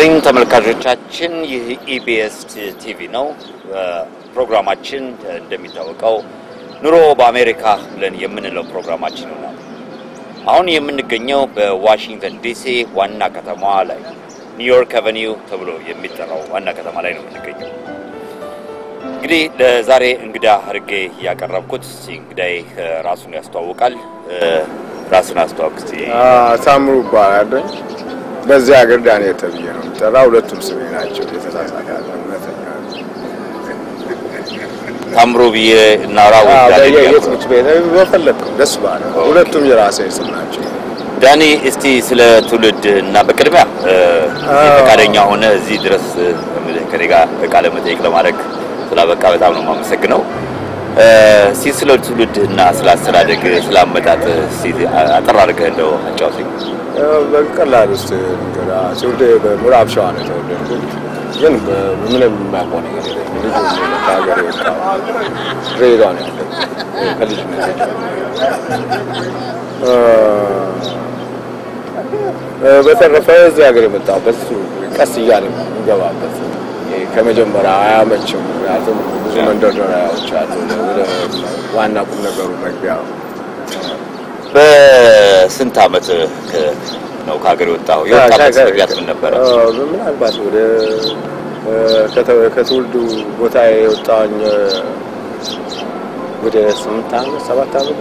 ይስጥልኝ ተመልካቾቻችን፣ ይህ ኢቢኤስ ቲቪ ነው። ፕሮግራማችን እንደሚታወቀው ኑሮ በአሜሪካ ብለን የምንለው ፕሮግራማችን ይሆናል። አሁን የምንገኘው በዋሽንግተን ዲሲ ዋና ከተማዋ ላይ ኒውዮርክ አቨኒው ተብሎ የሚጠራው ዋና ከተማ ላይ ነው የምንገኘው። እንግዲህ ለዛሬ እንግዳ አድርጌ ያቀረብኩት እንግዳይ ራሱን ያስተዋውቃል። ራሱን አስተዋውቅ እስቲ። ሳምሩ ይባላለኝ። በዚህ ሀገር ዳንኤል ተብዬ ነው የሚጠራ። ሁለቱም ስሜ ናቸው። የተሳሳተ እውነተኛ ታምሮ ብዬ እናውራ ወይ ዳንኤል ያልኩህ? የትምህርት ቤት በፈለግከው ደስ ባለ። ሁለቱም የራሴ ስም ናቸው። ዳኒ እስቲ ስለ ትውልድ እና በቅድሚያ ፈቃደኛ ሆነ እዚህ ድረስ ከኔ ጋር ቃለ መጠይቅ ለማድረግ ስላበቃ በጣም ነው የማመሰግነው። እስቲ ስለ ትውልድ እና ስለ አስተዳደግ ስለ አመጣጥ እስቲ አጠር አድርገህ እንደው አጫውተኝ። በቀላል ውስጥ እንግዳ ትውልዴ በምዕራብ ሸዋ ነው የተወለድኩት፣ ግን ምንም የማውቀው ነገር የለኝም። ልጁ ነው ከሀገር የወጣው ድሬዳዋ ነው ያለሁት ከልጅነት በተረፈ እዚህ ሀገር የመጣሁበት ቀስ እያለ የሚገባበት ከመጀመሪያ አያመችም። ምክንያቱም ብዙ መንደርደሪያዎች አሉ ወደ ዋና ቁም ነገሩ መግቢያ በስንት አመት ነው ከሀገር የወጣው? የወጣበት ምክንያት ምን ነበረ? ምናልባት ወደ ከትውልዱ ቦታ የወጣኝ ወደ ስምንት አመት ሰባት አመት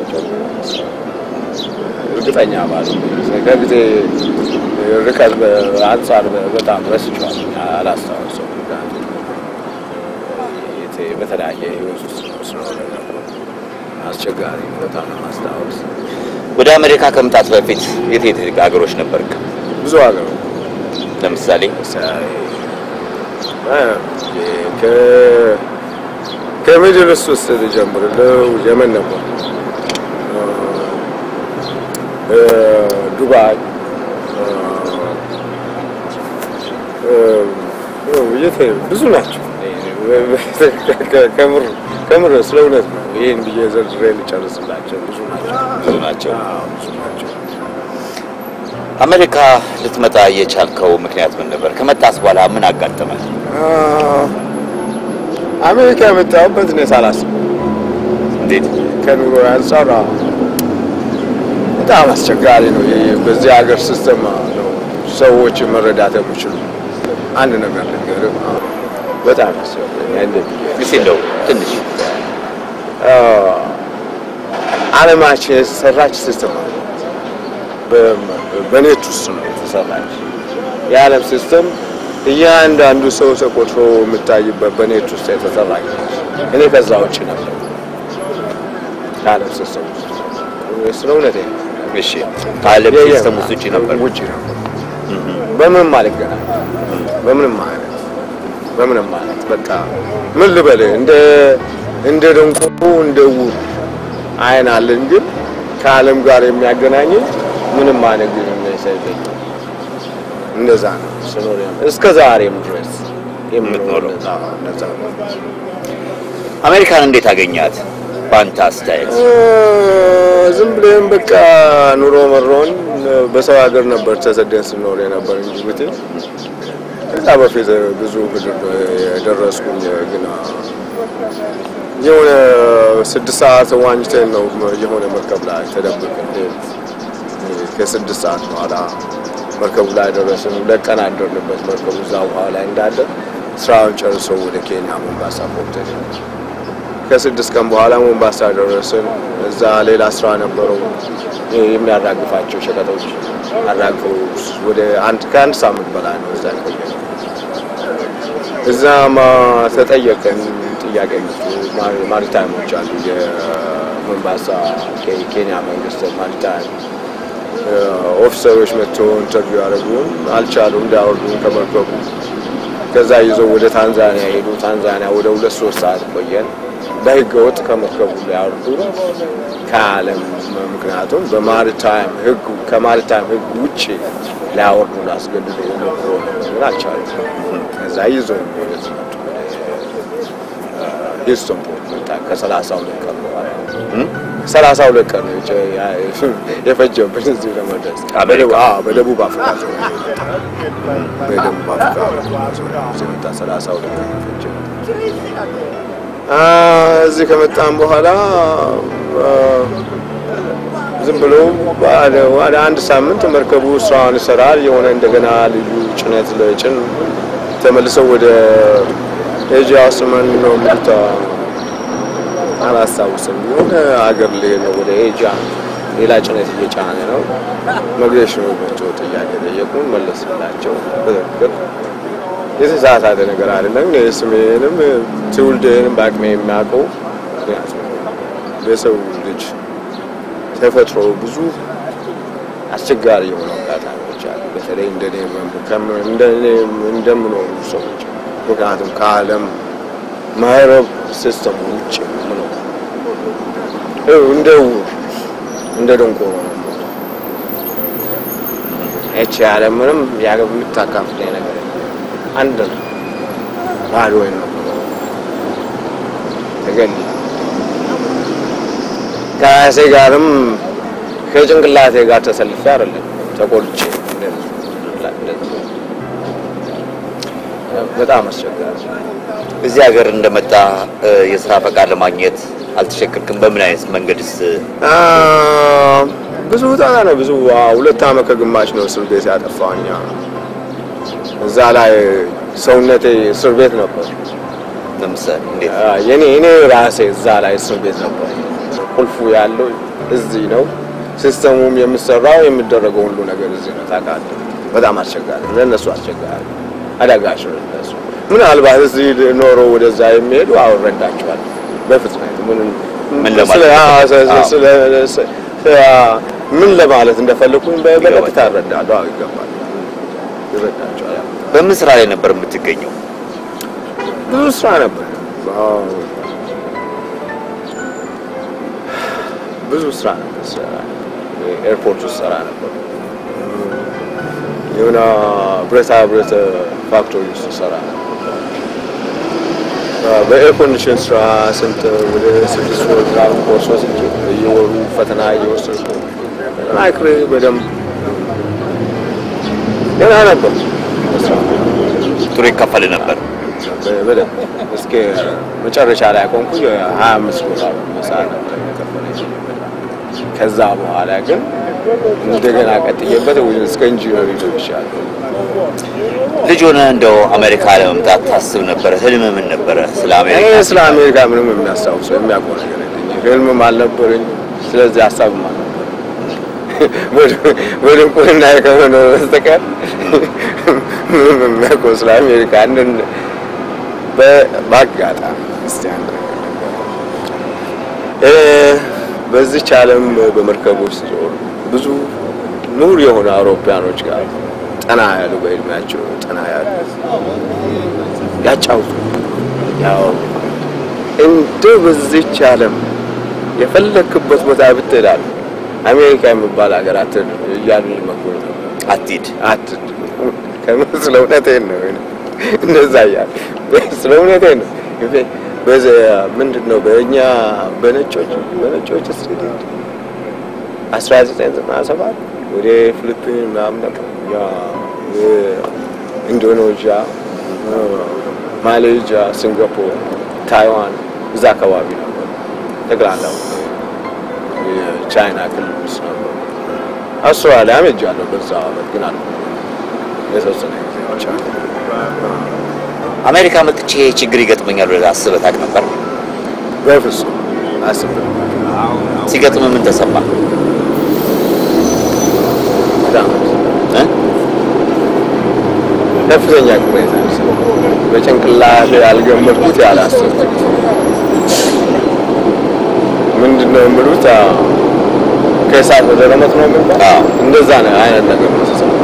እርግጠኛ ማለት ከጊዜ ርቀት አንጻር በጣም ረስቼዋለሁ፣ አላስታውሰውም። በተለያየ ህይወት ውስጥ ስለሆነ አስቸጋሪ በጣም ማስታወስ። ወደ አሜሪካ ከመምጣት በፊት የት የት ሀገሮች ነበርክ? ብዙ ሀገር ለምሳሌ ከምድር ውስጥ ልጀምርልህ። የመን ነበር፣ ዱባይ፣ ብዙ ናቸው። ከምር ስለ እውነት ነው። ይህን ብዬ ዘርዝሬ ልጨርስላቸው። ብዙ ናቸው፣ ብዙ ናቸው። ብዙ ናቸው። አሜሪካ ልትመጣ የቻልከው ምክንያት ምን ነበር? ከመጣስ በኋላ ምን አጋጠመ? አሜሪካ የመጣሁበት እኔ ሳላስብ እንዴት? ከኑሮ አንጻር በጣም አስቸጋሪ ነው። በዚህ ሀገር ሲስተም ነው ሰዎች መረዳት የሚችሉ አንድ ነገር ልንገርህ፣ በጣም ያስቸጋሪ እስኪ እንደው ትንሽ ዓለማችን የተሰራች ሲስተም ነው። በኔት ውስጥ ነው የተሰራች የዓለም ሲስተም እያንዳንዱ ሰው ተቆጥሮ የምታይበት በኔት ውስጥ የተሰራች እኔ ከዛ ውጭ ነበር ከዓለም ሲስተም ውስጥ ስለ እውነቴ ነው። እሺ፣ ከዓለም ሲስተም ውስጥ ውጪ ነበር። ውጭ ነበር። በምንም አልገናኝ በምንም አይነት በምንም ማለት በቃ ምን ልበልህ እንደ እንደ ደንቆሮ እንደ ዕውር አይን አለን፣ ግን ከዓለም ጋር የሚያገናኝ ምንም አይነት ግንኙነት የለኝም። እንደዛ ነው ስኖር እስከ ዛሬም ድረስ የምኖረው እንደዛ ነው። እንደዛ ነው። አሜሪካን እንዴት አገኛት? በአንተ አስተያየት ዝም ብለን በቃ ኑሮ መሮን በሰው ሀገር ነበር ተሰደን ስኖር የነበር እንጂ ብት ከዛ በፊት ብዙ ምድር የደረስኩኝ ግን የሆነ ስድስት ሰዓት ዋኝተን ነው የሆነ መርከብ ላይ ተደብቀን ከስድስት ሰዓት በኋላ መርከቡ ላይ ደረስን። ሁለት ቀን አደርንበት መርከቡ እዛ ውሃ ላይ እንዳለ ስራውን ጨርሰው ወደ ኬንያ ሞምባሳ ፖርት ሄድን። ከስድስት ቀን በኋላ ሞምባሳ ደረስን። እዛ ሌላ ስራ ነበረው የሚያራግፋቸው ሸቀጦች አራግፈው ወደ አንድ ከአንድ ሳምንት በላይ ነው እዛ ቆየ። እዛማ ተጠየቀን ጥያቄ ማሪታይሞች አሉ የሞምባሳ ኬንያ መንግስት ማሪታይም ኦፊሰሮች መጥተው ኢንተርቪው ያደረጉን አልቻሉም፣ እንዳያወርዱን ከመርከቡ። ከዛ ይዘው ወደ ታንዛኒያ ሄዱ። ታንዛኒያ ወደ ሁለት ሶስት ሰዓት ቆየን። በህገ ወጥ ከመርከቡ ላይ ያወርዱ ከዓለም ምክንያቱም በማሪታይም ህግ ከማሪታይም ህግ ውጭ ሊያወርዱ ላስገድዱ ሞክሮ ግን አልቻሉም። ከዛ ይዘው ወደዚህ መጡ። ሂውስተን ፖርት መጣ ከሰላሳ ሁለት ቀን በኋላ ሰላሳ ሁለት ቀን ነው የፈጀብን እዚህ ለመድረስ። አሜሪካ? አዎ፣ በደቡብ አፍሪካ ዞን ነው የመጣው። በደቡብ አፍሪካ እዚህ መጣ። ሰላሳ ሁለት ቀን ነው የፈጀብን። አ፣ እዚህ ከመጣን በኋላ አ፣ ዝም ብሎ ወደ ወደ አንድ ሳምንት መርከቡ ስራውን ይሰራል። የሆነ እንደገና ልዩ ጭነት ለጭን ተመልሰው ወደ ኤጂያ ስመን ነው የሚሉት አላስታውስም። የሆነ አገር ልሄድ ነው ወደ ኤጂያ ሌላ ጭነት እየጫነ ነው። መግሬሽኑ ናቸው ጥያቄ ጠየቁን፣ መለስላቸው። በትክክል የተሳሳተ ነገር አይደለም። እኔ ስሜንም ትውልድንም በአቅሜ የሚያውቀው ምክንያቱም በሰው ልጅ ተፈጥሮ ብዙ አስቸጋሪ የሆኑ አጋጣሚዎች አሉ። በተለይ እንደኔ እንደኔ እንደምኖሩ ሰዎች ምክንያቱም ከዓለም ማህረብ ሲስተም ውጭ ነው እንደ ዕውር እንደ ደንቆሮ ነው። እቺ ዓለም ምንም ያገብ የምታካፍለኝ ነገር የለም። አንድ ነው ባዶ ነው ተገኝ ከራሴ ጋርም ከጭንቅላቴ ጋር ተሰልፌ አይደለም ተቆልጬ በጣም አስቸጋሪ እዚህ ሀገር እንደመጣ እ፣ የስራ ፈቃድ ለማግኘት አልተቸገርክም? በምን አይነት መንገድስ? አ፣ ብዙ ጣጣ ነው። ብዙ አ፣ ሁለት ዓመት ከግማሽ ነው እስር ቤት ያጠፋኛ። እዛ ላይ ሰውነቴ እስር ቤት ነበር። ለምሳሌ እንዴት? አ፣ የኔ እኔ ራሴ እዛ ላይ እስር ቤት ነበር። ቁልፉ ያለው እዚህ ነው። ሲስተሙም የሚሰራው የሚደረገው ሁሉ ነገር እዚህ ነው። ታውቃለህ፣ በጣም አስቸጋሪ ለእነሱ አስቸጋሪ አዳጋች ነው ለእነሱ። ምናልባት እዚህ ኖሮ ወደዛ የሚሄዱ አወረዳቸዋል በፍጥነት ምን ምን ለማለት ስለ- አ፣ ስለ- አዎ። ስለ- ስለ- አ፣ ምን ለማለት እንደፈለኩኝ በ- በቀጥታ እረዳለሁ። አዎ፣ ይገባል፣ ይረዳቸዋል። ያው በምን ስራ ላይ ነበር የምትገኘው? ብዙ ስራ ነበር። አዎ፣ ብዙ ስራ ነበር። ስራ ኤርፖርት ውስጥ ስራ ነበር። የሆነ ብረታ ብረት ፋክቶሪ ውስጥ ስራ ነበር። በኤር ኮንዲሽን ስራ ስንት ወደ ስድስት ወር ምናምን ኮርስ ወስጄ እየወሩ ፈተና እየወሰድኩ ተጠናክሬ በደንብ ገና ነበር ስራ ጥሩ ይከፈል ነበር። በደንብ እስከ መጨረሻ ላይ ቆንኩ ሀያ አምስት ዶላር በሰዓት ነበር የከፈለኝ። ከዛ በኋላ ግን እንደገና ቀጥዬበት እስከ ኢንጂነሪ ደርሻለሁ። ልጅ ሆነ እንደው አሜሪካ ለመምጣት ታስብ ነበረ? ህልም ምን ነበረ? ስለ እኔ አሜሪካ ስለ አሜሪካ ምንም የሚያስታውሰው የሚያውቀው ነገር የለኝም። ህልምም አልነበረኝ። ስለዚህ ሀሳብም አልነበረኝ። በድንቁርና ከሆነ በስተቀር ምንም የሚያውቀው ስለ አሜሪካ አንድን በ- በአጋጣሚ እስቲ አንድ ነገር እ በዚች ዓለም በመርከቦች ስትዞር ብዙ ኑር የሆኑ አውሮፓያኖች ጋር ጠና ያሉ በእድሜያቸው ጠና ያሉ ያጫውቱ ያው እንደ በዚች ዓለም የፈለክበት ቦታ ብትሄዳል አሜሪካ የሚባል ሀገር አትሄድ እያሉ መጎኝ ነው። አትሂድ። አትሄድ ከምን ስለ እውነቴን ነው እንደዛ እያሉ ስለ እውነቴን ነው። በዚህ ምንድን ነው በእኛ በነጮች በነጮች ስትሄድ አስራ ዘጠኝ ዘጠና ሰባት ወደ ፊሊፒን ምናምን ነበር ያ ኢንዶኔዥያ፣ ማሌዥያ፣ ሲንጋፖር፣ ታይዋን እዛ አካባቢ ነበር። ጠቅላላው የቻይና ክልል ውስጥ ነበር። አውስትራሊያም ሄጃለሁ በዛ አመት ግን አለ የተወሰነ ጊዜ ብቻ አሜሪካ መጥቼ ችግር ይገጥመኛል ብለህ አስበህ ታውቅ ነበር? በፍጹም አስብ ሲገጥም ምን ተሰማ? በጣም እ? ከፍተኛ ቅሬታ በጭንቅላት ያልገመትኩት ያላሰብኩት ምንድን ነው የሚሉት አ፣ ከእሳት ወደ ረመጥ ነው የሚባለው አዎ። እንደዛ ነው አይነት ነገር ነው የተሰማኝ።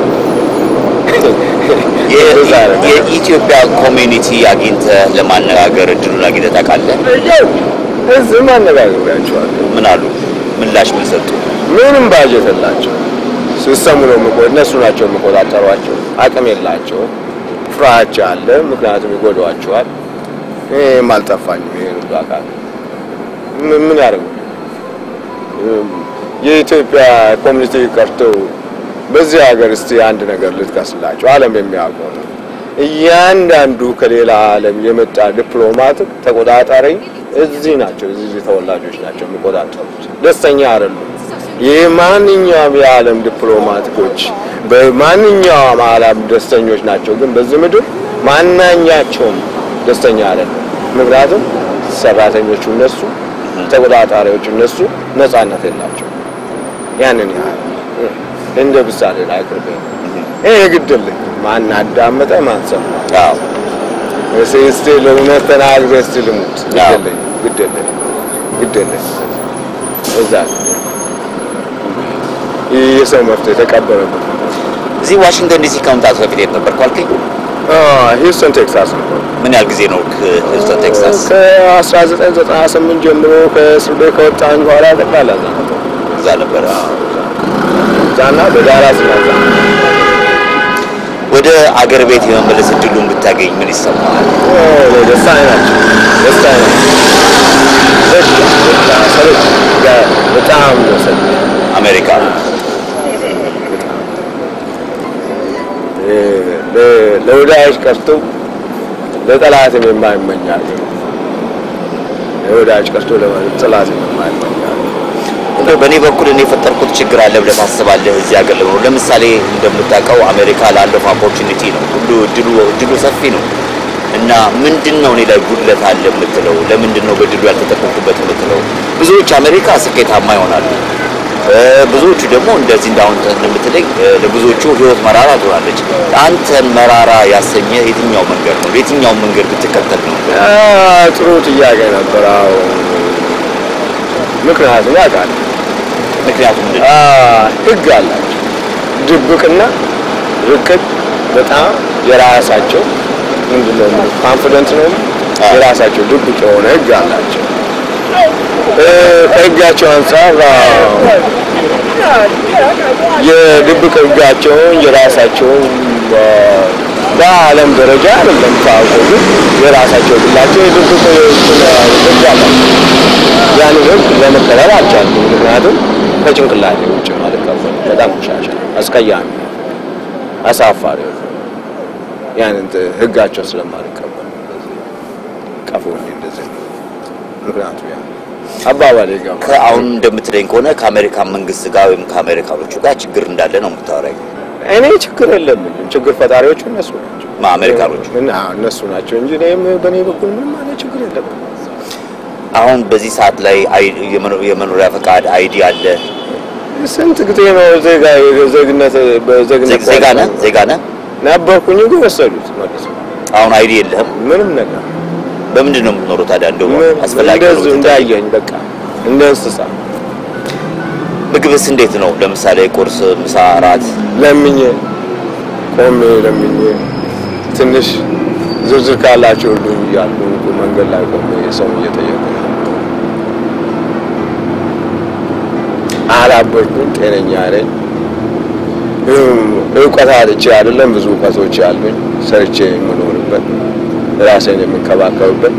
የ- እንደዛ አይነት ነገር። የኢትዮጵያ ኮሚኒቲ አግኝተህ ለማነጋገር እድሉን አግኝተህ ታውቃለህ? እዚህም አነጋግሬያቸዋለሁ። ምን አሉ? ምላሽ ምን ሰጡ? ምንም ባጀት የላቸው ሲስተሙ ነው የሚቆ እነሱ ናቸው የሚቆጣጠሯቸው። አቅም የላቸው። ፍራቻ አለ፣ ምክንያቱም ይጎዷቸዋል። ይህም አልጠፋኝም። ይሄን ሁሉ አውቃለሁ። ምን ምን ያደርጉ የኢትዮጵያ ኮሚኒቲ ቀርተው በዚህ ሀገር እስቲ አንድ ነገር ልጥቀስላቸው፣ ዓለም የሚያውቀው ነው። እያንዳንዱ ከሌላ ዓለም የመጣ ዲፕሎማት ተቆጣጣሪ እዚህ ናቸው፣ እዚህ ተወላጆች ናቸው የሚቆጣጠሩት። ደስተኛ አይደሉም። ይህ ማንኛውም የዓለም ዲፕሎማቲኮች በማንኛውም ዓለም ደስተኞች ናቸው፣ ግን በዚህ ምድር ማናኛቸውም ደስተኛ አይደሉም። ምክንያቱም ሰራተኞቹ እነሱ፣ ተቆጣጣሪዎቹ እነሱ፣ ነጻነት የላቸው። ያንን ያህል እንደ ምሳሌ ላይ አቅርቤ ይሄ ግድልህ ማን አዳመጠ ማን ሰማ? አዎ እስቲ እስቲ ለእውነት ተናግረህ እስቲ ልሙት። ግድልህ ግድልህ ግድልህ እዛ ይህ የሰው መፍትሄ የተቀበረበት እዚህ ዋሽንግተን ዲሲ ከመምጣት በፊት የት ነበርኩ አልከኝ? ሂውስተን ቴክሳስ ነው። ምን ያህል ጊዜ ነው ሂውስተን ቴክሳስ? ከ1998 ጀምሮ ከእስር ቤት ከወጣኝ በኋላ ጠቅላላ እዛ ነበር። እዛ ነበረ። እዛና በዳላስ ነው እዛ ወደ አገር ቤት የመመለስ እድሉን ብታገኝ ምን ይሰማሃል? ደስታ ናቸው። ደስታ ናቸው። ሰሎች በጣም ሰ አሜሪካ ለወዳጅ ቀርቶ ለጠላትም የማይመኛል ለወዳጅ ቀርቶ ለጠላትም የማይመኛል እንደው በእኔ በኩል እኔ የፈጠርኩት ችግር አለ ብለህ ታስባለህ? እዚህ ሀገር ለመኖር ለምሳሌ እንደምታውቀው አሜሪካ ላለው ኦፖርቹኒቲ ነው ሁሉ እድሉ እድሉ ሰፊ ነው እና ምንድን ነው እኔ ላይ ጉድለት አለ የምትለው? ለምንድን ነው በድሉ ያልተጠቀምኩበት የምትለው? ብዙዎች አሜሪካ ስኬታማ ይሆናሉ። ብዙዎቹ ደግሞ እንደዚህ እንዳሁን እንደምትለኝ ለብዙዎቹ ህይወት መራራ ትሆናለች። አንተን መራራ ያሰኘ የትኛው መንገድ ነው? የትኛው መንገድ ብትከተል ነው? ጥሩ ጥያቄ ነበር። አዎ ምክንያቱም ያውቃል ምክንያቱም ምንድን ነው? ህግ አላቸው። ድብቅና ርቅቅ በጣም የራሳቸው ምንድነው ኮንፊደንት ነው የራሳቸው ድብቅ የሆነ ህግ አላቸው። ከህጋቸው አንጻር የድብቅ ህጋቸውን የራሳቸውን በዓለም ደረጃ አይደለም ታውቀው፣ ግን የራሳቸው ግላቸው የድብቅ ህግ አላቸው። ያንን ህግ ለመቀበል አልቻልኩም። ምክንያቱም ከጭንቅላቴ ውጭ አልቀበል በጣም ቆሻሻ፣ አስቀያሚ፣ አሳፋሪ ያንን ህጋቸው ስለማልቀበል ቀፎ እንደዚህ ምክንያቱ ያ አባባል ይገባ ከአሁን እንደምትለኝ ከሆነ ከአሜሪካን መንግስት ጋር ወይም ከአሜሪካኖቹ ጋር ችግር እንዳለ ነው የምታወራኝ። እኔ ችግር የለብኝም። ችግር ፈጣሪዎቹ እነሱ ናቸው ማ አሜሪካኖቹ? እና እነሱ ናቸው እንጂ እኔም በእኔ በኩል ምንም አይነት ችግር የለብኝም። አሁን በዚህ ሰዓት ላይ አይ- የመኖ- የመኖሪያ ፈቃድ አይዲ አለ። ስንት ጊዜ ነው ዜጋ ዜግነት በዜግነት ዜ- ዜጋ ነህ ዜጋ ነህ። ነበርኩኝ ግን ወሰዱት መልሶ አሁን አይዲ የለህም። ምንም ነገር በምንድን ነው የምትኖረው ታዲያ? እንደው አስፈላጊ ነው እንደዚሁ ብትጠይቅ። እንዳየኝ በቃ እንደ እንስሳ ምግብስ እንዴት ነው? ለምሳሌ ቁርስ፣ ምሳ፣ እራት ለምኜ ቆሜ ለምኜ ትንሽ ዝርዝር ካላቸው ሁሉ እያሉ መንገድ ላይ ቆሜ ሰው እየጠየቁ ነው። አላበድኩም፣ ጤነኛ ነኝ። እውቀት አጥቼ አይደለም፣ ብዙ እውቀቶች ያሉኝ ሰርቼ የምኖርበት ራሴን የምንከባከብበት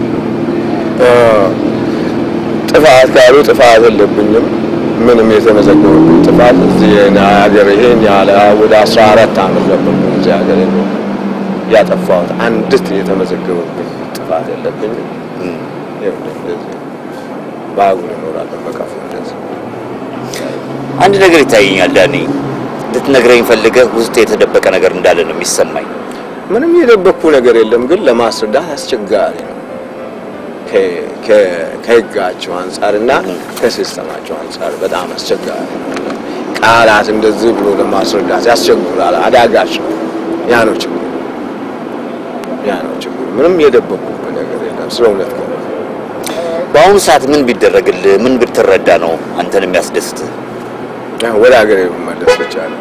ጥፋት ካሉ ጥፋት የለብኝም። ምንም የተመዘገበብኝ ጥፋት እዚህ ሀገር ይሄን ያለ ወደ አስራ አራት ዓመት ነበር እዚህ ሀገር ነው ያጠፋሁት። አንዲት የተመዘገበብኝ ጥፋት የለብኝም። ይኸው እንደዚህ በአጉል እኖራለሁ በቀፉ እንደዚህ አንድ ነገር ይታየኛል ዳኒ፣ ልትነግረኝ ፈልገህ ውስጥ የተደበቀ ነገር እንዳለ ነው የሚሰማኝ። ምንም የደበቅኩ ነገር የለም፣ ግን ለማስረዳት አስቸጋሪ ነው። ከ- ከ- ከህጋቸው አንጻርና ከሲስተማቸው አንጻር በጣም አስቸጋሪ ነው። ቃላት እንደዚህ ብሎ ለማስረዳት ያስቸግራል፣ አዳጋች ነው። ያ ነው ችግሩ፣ ያ ነው ችግሩ። ምንም የደበቅኩ ነገር የለም ስለ እውነት ነው። በአሁኑ ሰዓት ምን ቢደረግልህ ምን ብትረዳ ነው አንተን የሚያስደስትህ? ያ ወደ ሀገር መመለስ ብቻ ነው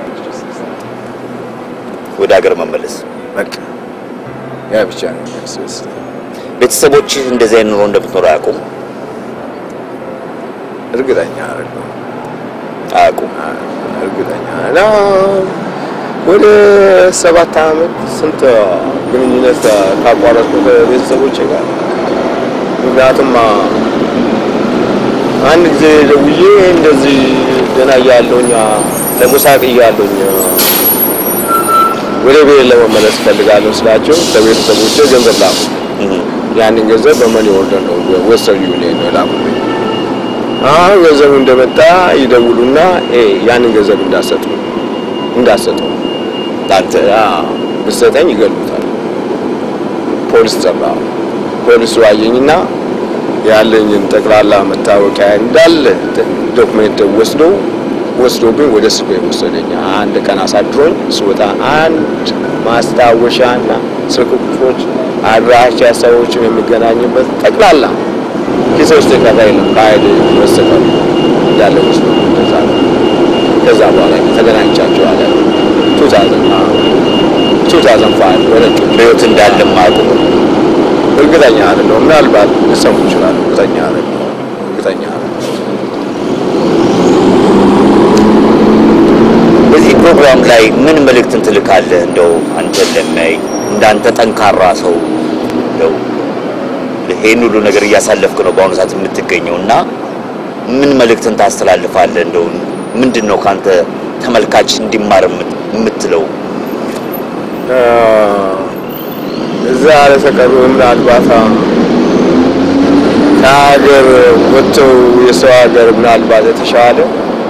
ወደ ሀገር መመለስ። በቃ ያ ብቻ ነው የሚያስደስተኝ። ቤተሰቦችህ እንደዚህ አይነት ኑሮ እንደምትኖር አያውቁም እርግጠኛ አይደለሁም። አያውቁም። እርግጠኛ እና ወደ ሰባት ዓመት ስንት ግንኙነት ካቋረጥኩ ከቤተሰቦቼ ጋር ምክንያቱም አንድ ጊዜ ደውዬ እንደዚህ ገና እያለሁኝ ለሙሳቅ እያለሁኝ ወደ ቤት ለመመለስ እፈልጋለሁ ስላቸው ከቤተሰቦቼ ገንዘብ ላኩ። ያንን ገንዘብ በመኒ ኦርደር ነው ወስተርን ዩኒየን ነው የላኩልኝ። አሁን ገንዘቡ እንደመጣ ይደውሉና ኤ ያንን ገንዘብ እንዳሰጡ እንዳሰጡ አንተ ብትሰጠኝ ይገሉታል። ፖሊስ ጠራ። ፖሊሱ አየኝና ያለኝን ጠቅላላ መታወቂያ እንዳለ ዶክሜንት ወስዶ ወስዶብኝ ወደ እስር ቤት ወሰደኝ። አንድ ቀን አሳድሮኝ ስወጣ አንድ ማስታወሻና ስልክ ቁጥሮች፣ አድራሻ፣ ሰዎችን የሚገናኝበት ጠቅላላ ኪሴ ውስጥ የቀረ የለም ከሀይል በስተቀር እንዳለ ወስዶ እንደዛ ነው። ከዛ በኋላ ተገናኝቻቸው አለ 2005 በነጩ በህይወት እንዳለ ማቁ እርግጠኛ አይደለሁም። ምናልባት ሊሰሙ ይችላሉ። እርግጠኛ አይደለሁም። እርግጠኛ አይደለሁም። በዚህ ፕሮግራም ላይ ምን መልእክትን ትልካለህ? እንደው አንተ ለሚያይ እንዳንተ ጠንካራ ሰው እንደው ይሄን ሁሉ ነገር እያሳለፍክ ነው በአሁኑ ሰዓት የምትገኘው እና ምን መልእክትን ታስተላልፋለህ? እንደው ምንድን ነው ካንተ ተመልካች እንዲማር የምትለው? እዛ ለተቀሩ ምናልባት ከሀገር ወጥተው የሰው ሀገር ምናልባት የተሻለ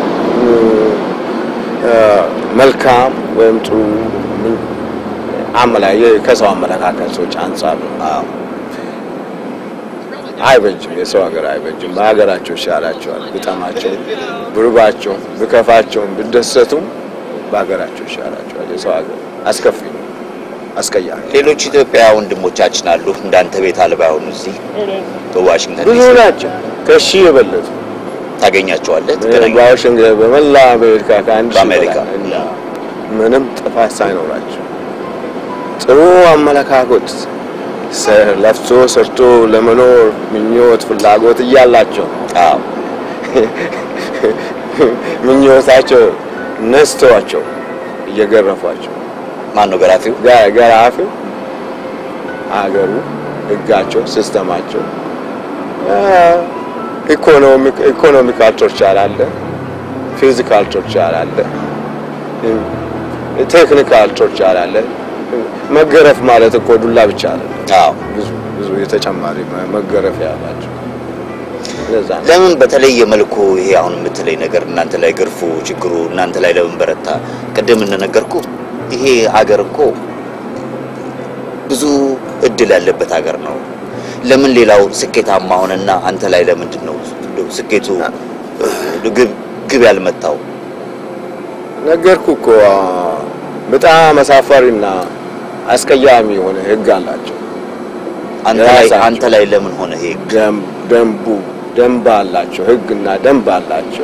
መልካም ወይም ጥሩ አመላ ከሰው አመለካከቶች አንጻር ነው። አይበጅም፣ የሰው ሀገር አይበጅም። በሀገራቸው ይሻላቸዋል። ብጠማቸው፣ ብርባቸው፣ ብከፋቸውም ብደሰቱም በሀገራቸው ይሻላቸዋል። የሰው ሀገር አስከፊ ነው፣ አስቀያሚ። ሌሎች ኢትዮጵያ ወንድሞቻችን አሉ እንዳንተ ቤት አልባ የሆኑ እዚህ በዋሽንግተን ብዙ ዲሲ ናቸው፣ ከሺህ የበለጡ ታገኛቸዋለህ? ትገናኛለህ? በዋሽንግተን በመላ አሜሪካ ከአንድ ሺህ በአሜሪካ በላይ እና ምንም ጥፋት ሳይኖራቸው ጥሩ አመለካከት ሰ- ለፍቶ ሰርቶ ለመኖር ምኞት ፍላጎት እያላቸው አዎ ምኞታቸው ነስተዋቸው እየገረፏቸው ማን ነው ገራፊው? ጋ- ገራፊው አገሩ ህጋቸው ሲስተማቸው ኢኮኖሚካል ቶርቸር አለ፣ ፊዚካል ቶርቸር አለ፣ ቴክኒካል ቶርቸር አለ። መገረፍ ማለት እኮ ዱላ ብቻ አለ። አዎ ብዙ ብዙ የተጨማሪ መ- መገረፍ ያላቸው ለዛ ነው። ለምን በተለየ መልኩ ይሄ አሁን የምትለይ ነገር እናንተ ላይ ግርፉ ችግሩ እናንተ ላይ ለምን በረታ? ቅድም እንደነገርኩ ይሄ ሀገር እኮ ብዙ እድል ያለበት ሀገር ነው። ለምን ሌላው ስኬታማ ሆነና አንተ ላይ ለምንድን ነው እንደው ስኬቱ ግብ ግብ ያልመታው? ነገርኩ እኮ በጣም አሳፋሪና አስቀያሚ የሆነ ህግ አላቸው። አንተ ላይ የራሳቸው። አንተ ላይ ለምን ሆነ ይሄ? ደም- ደንቡ ደንብ አላቸው፣ ህግና ደንብ አላቸው።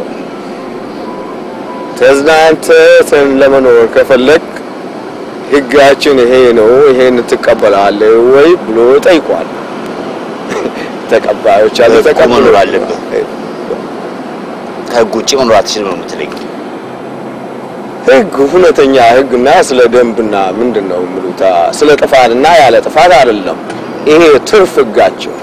ተዝናንተን ለመኖር ከፈለግ ህጋችን ይሄ ነው፣ ይሄን ትቀበላለህ ወይ ብሎ ጠይቋል። ተቀባዮች አለ ህጉ ተቀብሎ መኖር አለብህ። ከህግ ውጭ መኖር አትችልም ነው የምትለኝ? ህግ እውነተኛ ህግና ስለ ደንብና ምንድን ነው የሚሉት ስለ ጥፋትና ያለ ጥፋት አይደለም። ይሄ ትርፍ ህጋቸው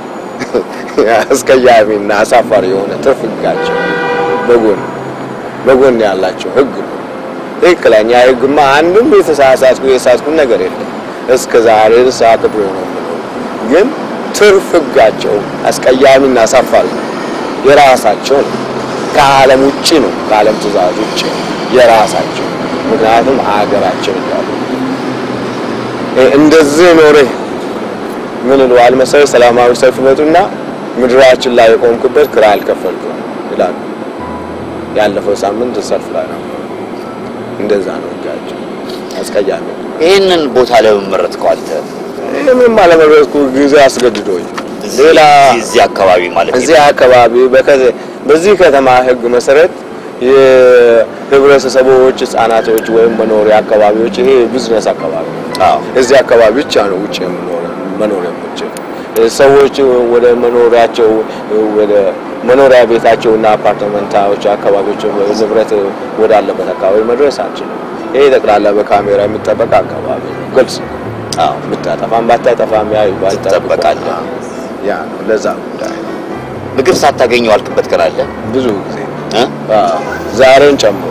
አስቀያሚና አሳፋሪ የሆነ ትርፍ ህጋቸው በጎን በጎን ያላቸው ህግ ነው። ትክክለኛ ህግማ አንድም የተሳሳትኩ የሳትኩ ነገር የለም እስከ ዛሬ ድረስ አክብሬ ነው የምኖረው። ግን ትርፍ ህጋቸው አስቀያሚና አሳፋሪ ነው። የራሳቸው ነው። ከዓለም ውጭ ነው። ከዓለም ትእዛዝ ውጭ የራሳቸው ምክንያቱም አገራችን እያሉ እ- እንደዚህ ኖሬ ምን ይለዋል መሰለህ ሰላማዊ ሰልፍ ይመጡና ምድራችን ላይ የቆምኩበት ክራይ አልከፈልኩም ይላሉ። ያለፈው ሳምንት ሰልፍ ላይ ነው። እንደዛ ነው ህጋቸው። አስቀያሚ ነው። ይህንን ቦታ ለምን መረጥከው አንተ? ይህ ምንም አለመረጥኩ ጊዜ አስገድዶኝ እዚህ- ሌላ እዚህ አካባቢ ማለት እዚህ አካባቢ በከ- በዚህ ከተማ ህግ መሰረት የህብረተሰቦች ህጻናቶች ወይም መኖሪያ አካባቢዎች ይሄ ቢዝነስ አካባቢ ነው። አዎ እዚህ አካባቢ ብቻ ነው ውጭ የምኖር መኖር የምችል ሰዎች ወደ መኖሪያቸው ወደ መኖሪያ ቤታቸውና አፓርትመንታዎች አካባቢዎች ንብረት ወዳለበት አካባቢ መድረስ አንችልም። ይሄ ጠቅላላ በካሜራ የሚጠበቅ አካባቢ ነው። ግልጽ ነው። አዎ ብታጠፋም ባታጠፋም ያ ትጠበቃለህ። ያ ነው። ለዛ ጉዳይ ነው። ምግብ ሳታገኘው አልክበት ቀን አለ ብዙ ጊዜ እ? አዎ፣ ዛሬን ጨምሮ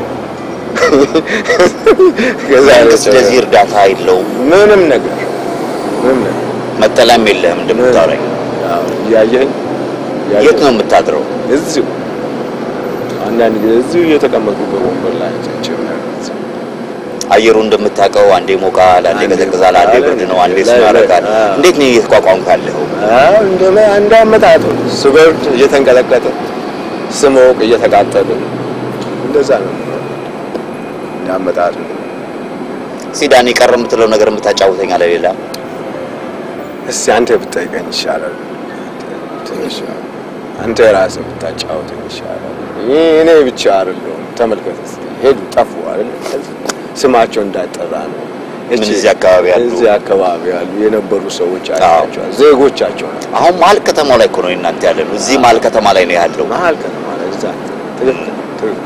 ከዛሬ መንግስት ጨምሮ ለዚህ እርዳታ የለውም። ምንም ነገር ምንም ነገር መጠለያም የለህም እንደምታወራኝ። አዎ፣ እያየኸኝ እያየኸኝ የት ነው የምታድረው? እዚሁ አንዳንድ ጊዜ እዚሁ እየተቀመጥኩ በወንበር ላይ ተንቼ ምናምን አየሩ እንደምታውቀው አንዴ ሞቃል፣ አንዴ አንዴ ቀዘቅዛል፣ አንዴ ሞቃል፣ ብርድ ነው፣ አንዴ ላይ- ስኖ ያደርጋል። አዎ። እንዴት ነው እየተቋቋምክ ያለኸው? አዎ እንደ እንደ አመጣጡ ስበርድ እየተንቀለቀጠ ስሞቅ እየተቃጠለ እንደዛ ነው እንደ አመጣጡ። ሲዳን የቀረ የምትለው ነገር የምታጫውተኝ አለ ሌላ? እስቲ አንተ ብትጠይቀኝ ይሻላል። ትንሽ አንተ ራስህ ብታጫውተኝ ይሻላል። ይህ እኔ ብቻ አይደለሁም። ተመልከት እስቲ ሄዱ ጠፉ አይደል? ስማቸው እንዳይጠራ ነው። ምን እቺ- እዚህ አካባቢ ያሉ? እዚህ አካባቢ ያሉ የነበሩ ሰዎች አዎ። አይታቸዋል። ዜጎቻቸው ናቸው። አሁን መሀል ከተማው ላይ እኮ ነው እናንተ ያለ ነው። እዚህ መሀል ከተማ ላይ ነው ያለው። መሀል ከተማ ላይ እዛ ትክክል ትክክል።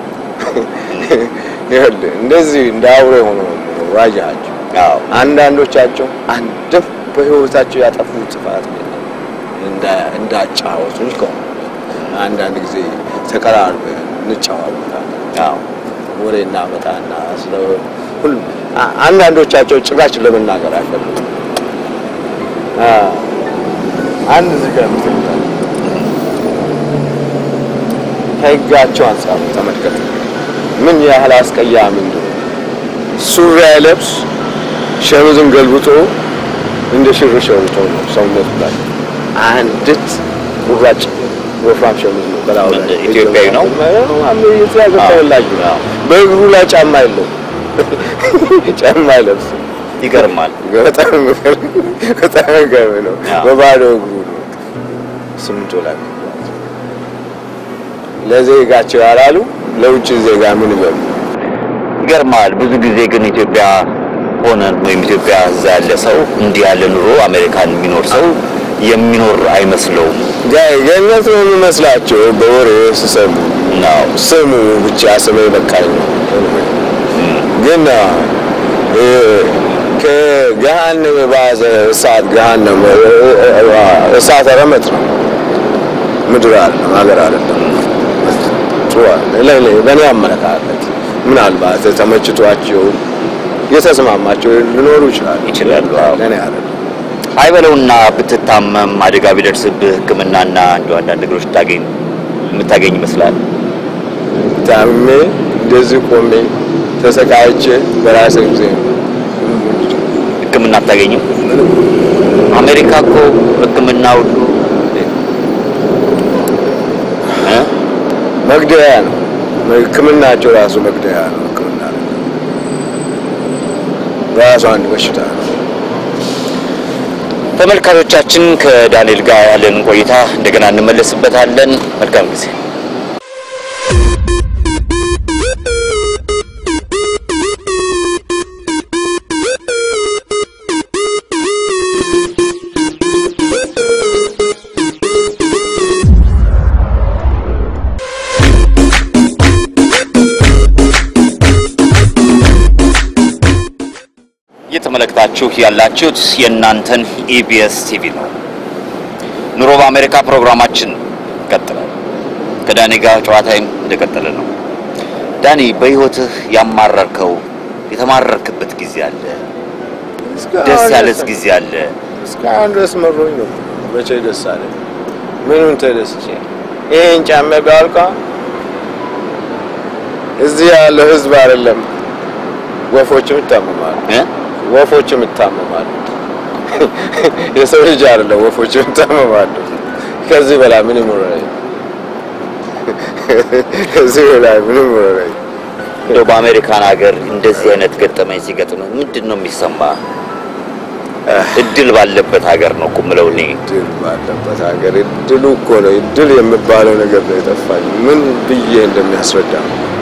ይኸውልህ እንደዚህ እንደ አውሬ ሆኖ ዋጃቸው። አዎ አንዳንዶቻቸው አንድም በህይወታቸው ያጠፉት ጥፋት የለም። እንዳ እንዳጫወቱኝ ከሆነ አንዳንድ ጊዜ ተቀራርበን እንጫወታለን። አዎ ወሬ እናመጣና ስለ ሁሉ አ- አንዳንዶቻቸው ጭራሽ ለመናገር አይፈልጉም። አ አንድ እዚህ ጋር የምትለው ከህጋቸው አንጻር ተመልከት፣ ምን ያህል አስቀያሚ እንደሆነ ሱሪ አይለብስ ሸሚዝን ገልብጦ እንደ ሽር ሸርቶ ነው ሰውነቱ ላይ አንዲት ቁራጭ ወፍራም ሸሚዝ ነው በላዩ ላይ እንደ ኢትዮጵያዊ ነው? ኢትዮጵያ ተወላጅ ነው። አዎ። በእግሩ ላይ ጫማ የለው ጫማ አይለብስም። ይገርማል። በጣም የሚገርም- በጣም የሚገርም ነው። አዎ። በባዶ እግሩ ነው ስምንቶ ላይ የሚጓዝ። ለዜጋቸው ያላሉ ለውጭ ዜጋ ምን ይበሉ? ይገርማል። ብዙ ጊዜ ግን ኢትዮጵያ ሆነን ወይም ኢትዮጵያ እዛ ያለ ሰው እንዲህ ያለ ኑሮ አሜሪካን የሚኖር ሰው የሚኖር አይመስለውም ጋ- ገነት ነው የሚመስላቸው በወሬ ስሰሙ ነው። ስሙ ብቻ ስሜ በቃኝ ነው። ግን እ፣ ከገሃነም የባሰ እሳት ገሃነም እ፣ እ፣ እሳት ረመጥ ነው። ምድር አይደለም ሀገር አይደለም። ጥሩ አይደለም። ለእኔ በእኔ አመለካከት ምናልባት ተመችቷቸው የተስማማቸው ሊኖሩ ይችላሉ ይችላሉ፣ አዎ። ለእኔ አይደለም። አይበለውና ብትታመም አደጋ ቢደርስብህ ሕክምናና እንዲ አንዳንድ ነገሮች ታገኝ የምታገኝ ይመስላል። ታምሜ እንደዚህ ቆሜ ተሰቃይቼ በራሴ ጊዜ ሕክምና አታገኝም። አሜሪካ እኮ ሕክምና ሁሉ እ? መግደያ ነው። ሕክምናቸው ራሱ መግደያ ነው። ሕክምና አይደለም። ራሱ አንድ በሽታ ነው። ተመልካቾቻችን ከዳንኤል ጋር ያለን ቆይታ እንደገና እንመለስበታለን። መልካም ጊዜ። እየተመለከታችሁ ያላችሁት የእናንተን ኢቢኤስ ቲቪ ነው። ኑሮ በአሜሪካ ፕሮግራማችን ይቀጥላል። ከዳኒ ጋር ጨዋታይም እንደቀጠለ ነው። ዳኒ በህይወትህ ያማረርከው የተማረርክበት ጊዜ አለ? ደስ ያለስ ጊዜ አለ? እስካሁን ድረስ መሮኝ ነው። መቼ ደስ አለ? ምኑን ተደስቼ ይሄን ጫማ ቢያልቃ እዚህ ያለው ህዝብ አይደለም ወፎችም ይታመማሉ። እ? ወፎችም ይታመማሉ። የሰው ልጅ አይደለም ወፎችም ይታመማሉ። ከዚህ በላይ ምን ይኖረኝ? ከዚህ በላይ ምን ይኖረኝ? እንደው በአሜሪካን ሀገር እንደዚህ አይነት ገጠመኝ ሲገጥምህ ምንድን ነው የሚሰማ? እድል ባለበት ሀገር ነው እኮ የምለው እኔ። እድል ባለበት ሀገር እድሉ እኮ ነው። እድል የሚባለው ነገር ነው የጠፋኝ። ምን ብዬ እንደሚያስረዳ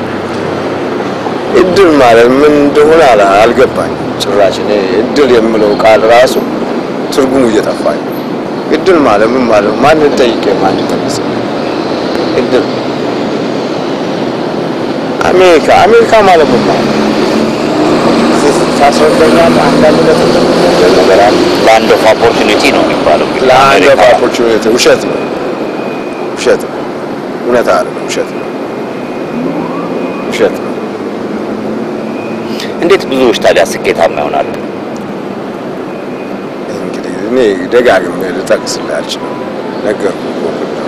እድል ማለት ምን እንደሆነ አላ- አልገባኝም ጭራሽ። እኔ እድል የምለው ቃል ራሱ ትርጉሙ እየጠፋኝ ነው። እድል ማለት ምን ማለት ነው? ማንን ጠይቄ ማን ተመሰ እድል አሜሪካ አሜሪካ ማለት ምን ማለት ነው? ታስረዳኛለህ? አንዳንድ ነገር ነገር አለ ላንድ ኦፍ ኦፖርቹኒቲ ነው የሚባለው እንግዲህ ለአንድ አሜሪካ። ኦፖርቹኒቲ ውሸት ነው። ውሸት ነው። እውነት አይደለም፣ ውሸት ነው። ውሸት ነው። እንዴት ብዙዎች ታዲያ ስኬታማ ይሆናሉ? እንግዲህ እኔ ደጋግሜ ልጠቅስልህ አልችልም። ነገርኩህ እኮ ቅድም።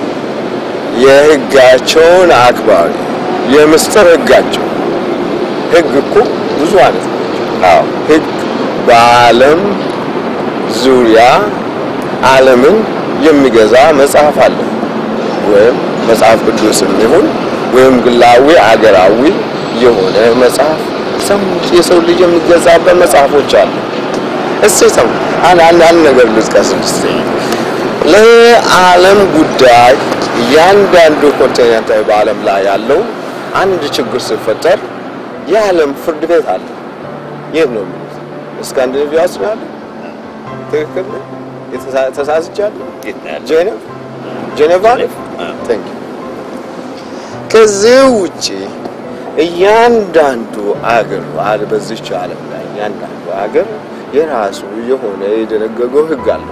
የህጋቸውን አክባሪ የምስጢር ህጋቸው ህግ እኮ ብዙ አይነት ነው። አዎ ህግ በዓለም ዙሪያ ዓለምን የሚገዛ መጽሐፍ አለ። ወይም መጽሐፍ ቅዱስም ይሁን ወይም ግላዊ አገራዊ የሆነ መጽሐፍ ሰው የሰው ልጅ የሚገዛበት መጽሐፎች አሉ። እስቲ ሰው አንድ አንድ አንድ ነገር ልጥቀስ እስቲ ለዓለም ጉዳይ እያንዳንዱ ኮንቲኔንታዊ በዓለም ላይ ያለው አንድ ችግር ሲፈጠር የዓለም ፍርድ ቤት አለ። የት ነው የሚሉት? ስካንዲኔቪያ ውስጥ ነው ያለው። ትክክል ነኝ? የተሳ- ተሳስቻለሁ? የት ነው ያለው? ጄኔቭ ጄኔቫ ነው? አ። Thank you። ከዚህ ውጪ እያንዳንዱ አገር አለ በዚች ዓለም ላይ እያንዳንዱ አገር የራሱ የሆነ የደነገገው ህግ አለው።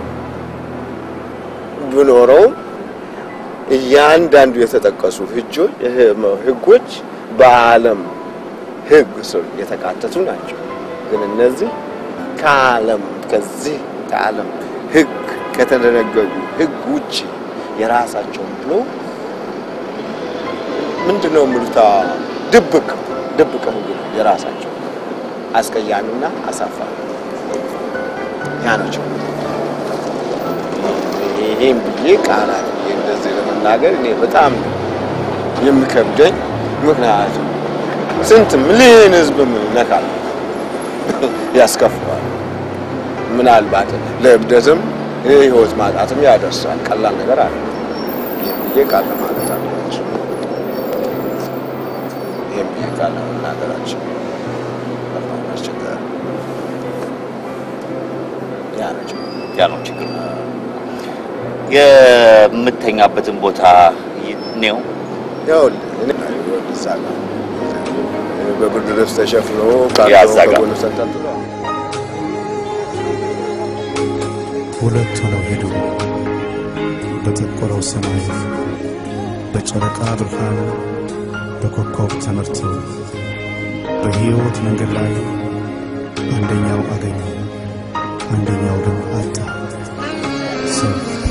ቢኖረውም እያንዳንዱ የተጠቀሱ ህጆች ህጎች በዓለም ህግ ስር የተካተቱ ናቸው። ግን እነዚህ ከዓለም ከዚህ ከዓለም ህግ ከተደነገጉ ህግ ውጪ የራሳቸውን ብሎ ምንድን ነው የሚሉት ድብቅ ድብቅ ህግ ነው የራሳቸው አስቀያሚና አሳፋሪ ያ ነው ችግሩ። ይሄን ብዬ ቃላት ብዬ እንደዚህ ለመናገር እኔ በጣም የሚከብደኝ ምክንያቱም ስንት ሚሊዮን ህዝብ ነካል ያስከፍላል። ምናልባት ለእብደትም ህይወት ማጣትም ያደርሳል። ቀላል ነገር አለ። ይህም ብዬ ቃል ለማለት አለች። ይህም ብዬ ቃል ለመናገራችን በጣም አስቸጋሪ ያ ነው ችግሩ። ያ ነው ችግር። የምተኛበትን ቦታ ነው ይኸውልህ እኔ ይኸውልህ እዛ ጋር በብርድ ልብስ ተሸፍኖ ያዛ ካርቶን ጋር። ከጎኑ ተንጠልጥሎ ሁለት ሆነው ሄዱ በጠቆረው ሰማይ በጨረቃ ብርሃን በኮከብ ተመርተው በሕይወት መንገድ ላይ አንደኛው አገኘ፣ አንደኛው ግን አጣ። ሰው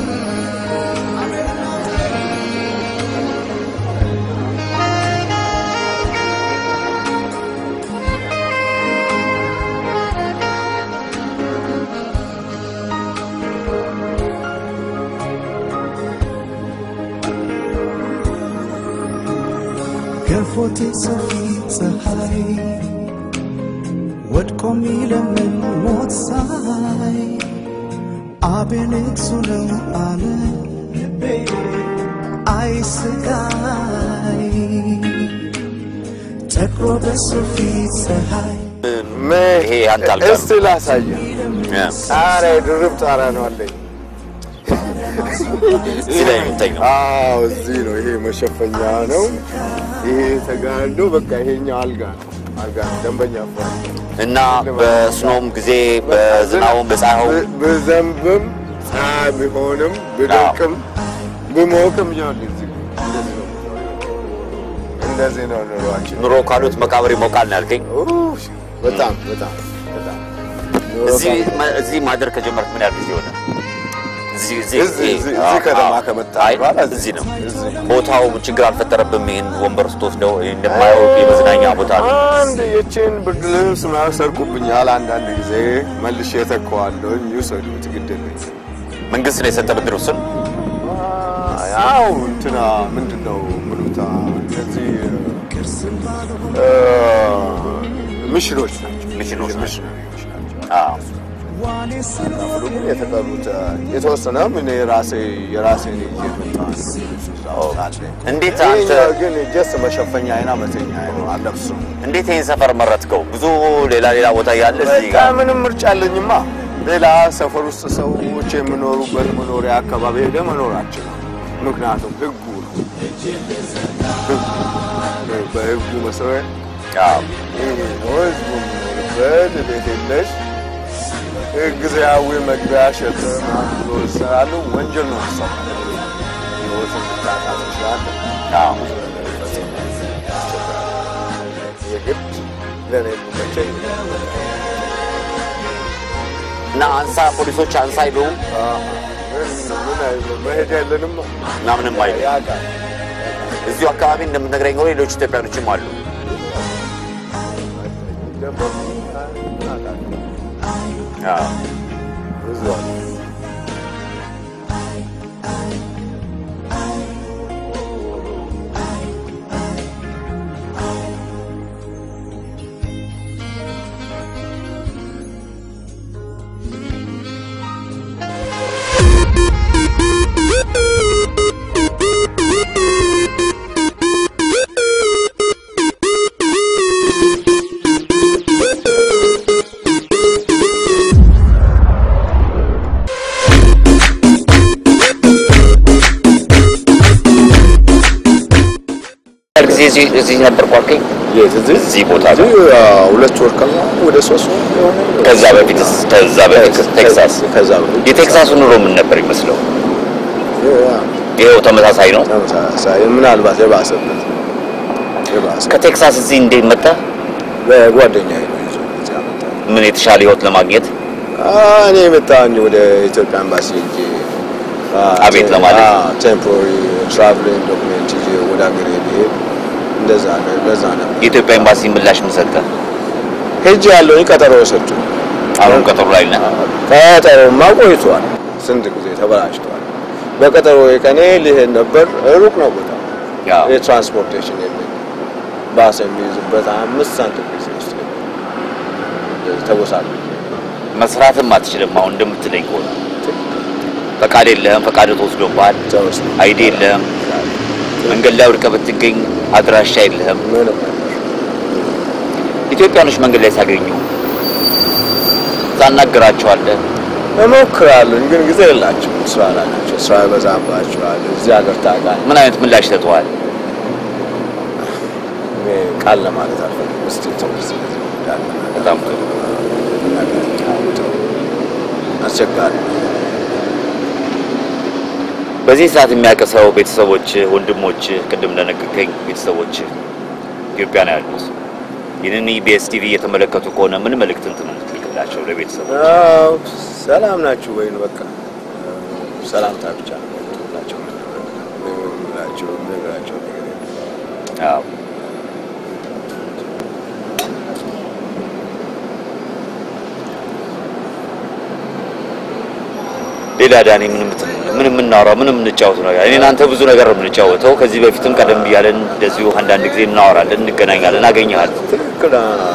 ገፎቴ ሰፊ ፀሐይ ወድቆ ሚለምን ሞት ሳይ አቤኔክሱ ነው አለ ልቤ አይ ስቃይ ጠቅሮ በሱ ፊት ፀሐይ ይሄ አንተ አልጋ ነው። እስቲ ላሳየህ። ያ፣ ጣሪያ ድርብ ጣሪያ ነው አለኝ። እዚህ ላይ ነው የምተኛው። አዎ እዚህ ነው። ይሄ መሸፈኛ ነው። ይሄ ተጋዶ በቃ ይሄኛው አልጋ ነው። አልጋ ነው። ደንበኛ ፍራሽ ነው። እና በስኖም ጊዜ በዝናቡም በፀሐዩም ብ- ብዘንብም ፀሐይ ቢሆንም ብደቅም ብሞቅም ይኸውልህ እዚህ እንደዚህ ነው የምኖረው። እንደዚህ ነው ኑሯችን። ኑሮ ካሉት መቃብር ይሞቃል ነው ያልከኝ። ኡፍ፣ በጣም በጣም በጣም ኑሮ እዚህ ካለ- ማ- እዚህ ማደር ከጀመርክ ምን ያህል ጊዜ ሆነ? እዚህ እዚህ እዚህ- ይሄ- እዚህ- አዎ፣ እዚህ ከተማ አዎ። ከመጣ አይ በኋላ እዚህ ነው። እዚህ ነው። ቦታው ችግር አልፈጠረብም? ይሄን ወንበር ስትወስደው ይሄ እንደማየው የመዝናኛ ቦታ ነው። አንድ የችን ብርድ ልብስ ምናምን ሰርቁብኛል። አንዳንድ ጊዜ መልሼ የተከዋለሁ። ይውሰዱት፣ ግድ የለኝም። መንግስት ነው የሰጠ ብድር እሱን ያው እንትና ምንድን ነው ምሉታ እነዚህ እ፣ ሚሽኖች ናቸው። ሚሽኖች ናቸው። ሚሽነሪዎች ናቸው። አዎ። ሁሉ ግን የተቀሩት የተወሰነም እኔ ራሴ የራሴን ይዤ መጣሁ። እንዴት አንተ ይሄኛው ግን ጀስት መሸፈኛ አይና መተኛ ነው አለብሱም እንዴት ይሄን ሰፈር መረጥከው? ብዙ ሌላ ሌላ ቦታ ያለ እዚህ በቃ ጋር ምንም ምርጫ አለኝማ። ሌላ ሰፈር ውስጥ ሰዎች የሚኖሩበት መኖሪያ አካባቢ ሄደ መኖራችን ነው። ምክንያቱም ህጉ ነው። ህጉ በህጉ መሰረት አዎ። ይሄ ነው ህዝቡ የሚኖርበት ቤት የለሽ ጊዜያዊ መግቢያ ሸጥ ብሎ ይሰራሉ። ወንጀል ነው ሰ ህይወትን ልታጣ ትችላለህ። አዎ ብዙ ነገር ይፈጸማል። የግድ ለእኔ የሚመቸኝ እና አንሳ ፖሊሶች አንሳ ይሉ ምን ምን አይልም፣ መሄድ የለንም እና ምንም አይሉ ያውቃል። እዚሁ አካባቢ እንደምትነግረኝ ሆነ ሌሎች ኢትዮጵያኖችም አሉ። ገባሁ። ምን አውቃለሁ። አዎ ብዙ አሉ። ጊዜ እዚህ እዚህ ነበር ቋልከኝ። የት እዚህ እዚህ ቦታ እዚህ አዎ፣ ሁለት ወር ከማ ወደ ሶስት ወር የሆነ ከዛ በፊት ከዛ በፊት ቴክሳስ ከዛ በፊት የቴክሳሱ ኑሮ ምን ነበር ይመስለው? ያ፣ ይኸው ተመሳሳይ ነው። ተመሳሳይ ምናልባት የባሰበት የባሰ ከቴክሳስ እዚህ እንዴት መጣ? በጓደኛዬ ነው ይዞ እዚህ ያመጣኝ። ምን የተሻለ ህይወት ለማግኘት እኔ የመጣኝ ወደ ኢትዮጵያ ኤምባሲ ሄጄ አቤት ለማለት? ቴምፖራሪ ትራቭሊንግ ዶክሜንት ይዤ ወደ ሀገሬ ልሄድ እንደዛ ነው ለዛ ነው የኢትዮጵያ ኤምባሲ ምላሽ ምን ሰጠ? ሄጄ ያለውኝ ቀጠሮ ሰጡ። አሁን ቀጠሮ ላይ ነህ? ቀጠሮማ ቆይቷል፣ ስንት ጊዜ ተበላሽቷል። በቀጠሮ ቀኔ ሊሄድ ነበር። ሩቅ ነው ቦታ ያው የትራንስፖርቴሽን የለኝ ባስ የሚይዝበት አምስት ሳንቲም ጊዜ ውስጥ ተጎሳል መስራትም አትችልም። አሁን እንደምትለኝ ከሆነ ፈቃድ የለህም፣ ፈቃድ ተወስዶብሃል፣ ተወስ አይዲ የለህም፣ መንገድ ላይ ወድቀህ ብትገኝ አድራሻ የለህም። ምንም ኢትዮጵያኖች መንገድ ላይ ሲያገኙ ታናግራቸዋለህ። እሞክራለሁ፣ ግን ጊዜ የላቸው ስራ ላይ ናቸው። ስራ ይበዛባቸዋል። እዚህ ሀገር ታውቃለህ፣ ምን አይነት ምላሽ ሰጥተዋል? እኔ ቃል ለማለት አልፈልግም። እስኪ ትምህርት እንዳለ በጣም ጥሩ። አስቸጋሪ ነው። በዚህ ሰዓት የሚያቀሰው ቤተሰቦች፣ ወንድሞች፣ ቅድም እንደነገርከኝ ቤተሰቦች ኢትዮጵያ ነው ያሉት። ይህንን ኢቢኤስ ቲቪ እየተመለከቱ ከሆነ ምን መልእክት እንትን የምትልክላቸው ለቤተሰቦች? አዎ፣ ሰላም ናችሁ ወይ? በቃ ሰላምታ ብቻ ነው የምትላቸው የምላቸው ነገራቸው ነገር የለም። አዎ ሌላ ዳኒ ምን ምት- ምን የምናወራው ምን የምንጫወቱ ነገር እኔ እናንተ ብዙ ነገር ነው የምንጫወተው። ከዚህ በፊትም ቀደም ብያለን እንደዚሁ አንዳንድ ጊዜ እናወራለን፣ እንገናኛለን፣ አገኘሃለሁ። ትክክል።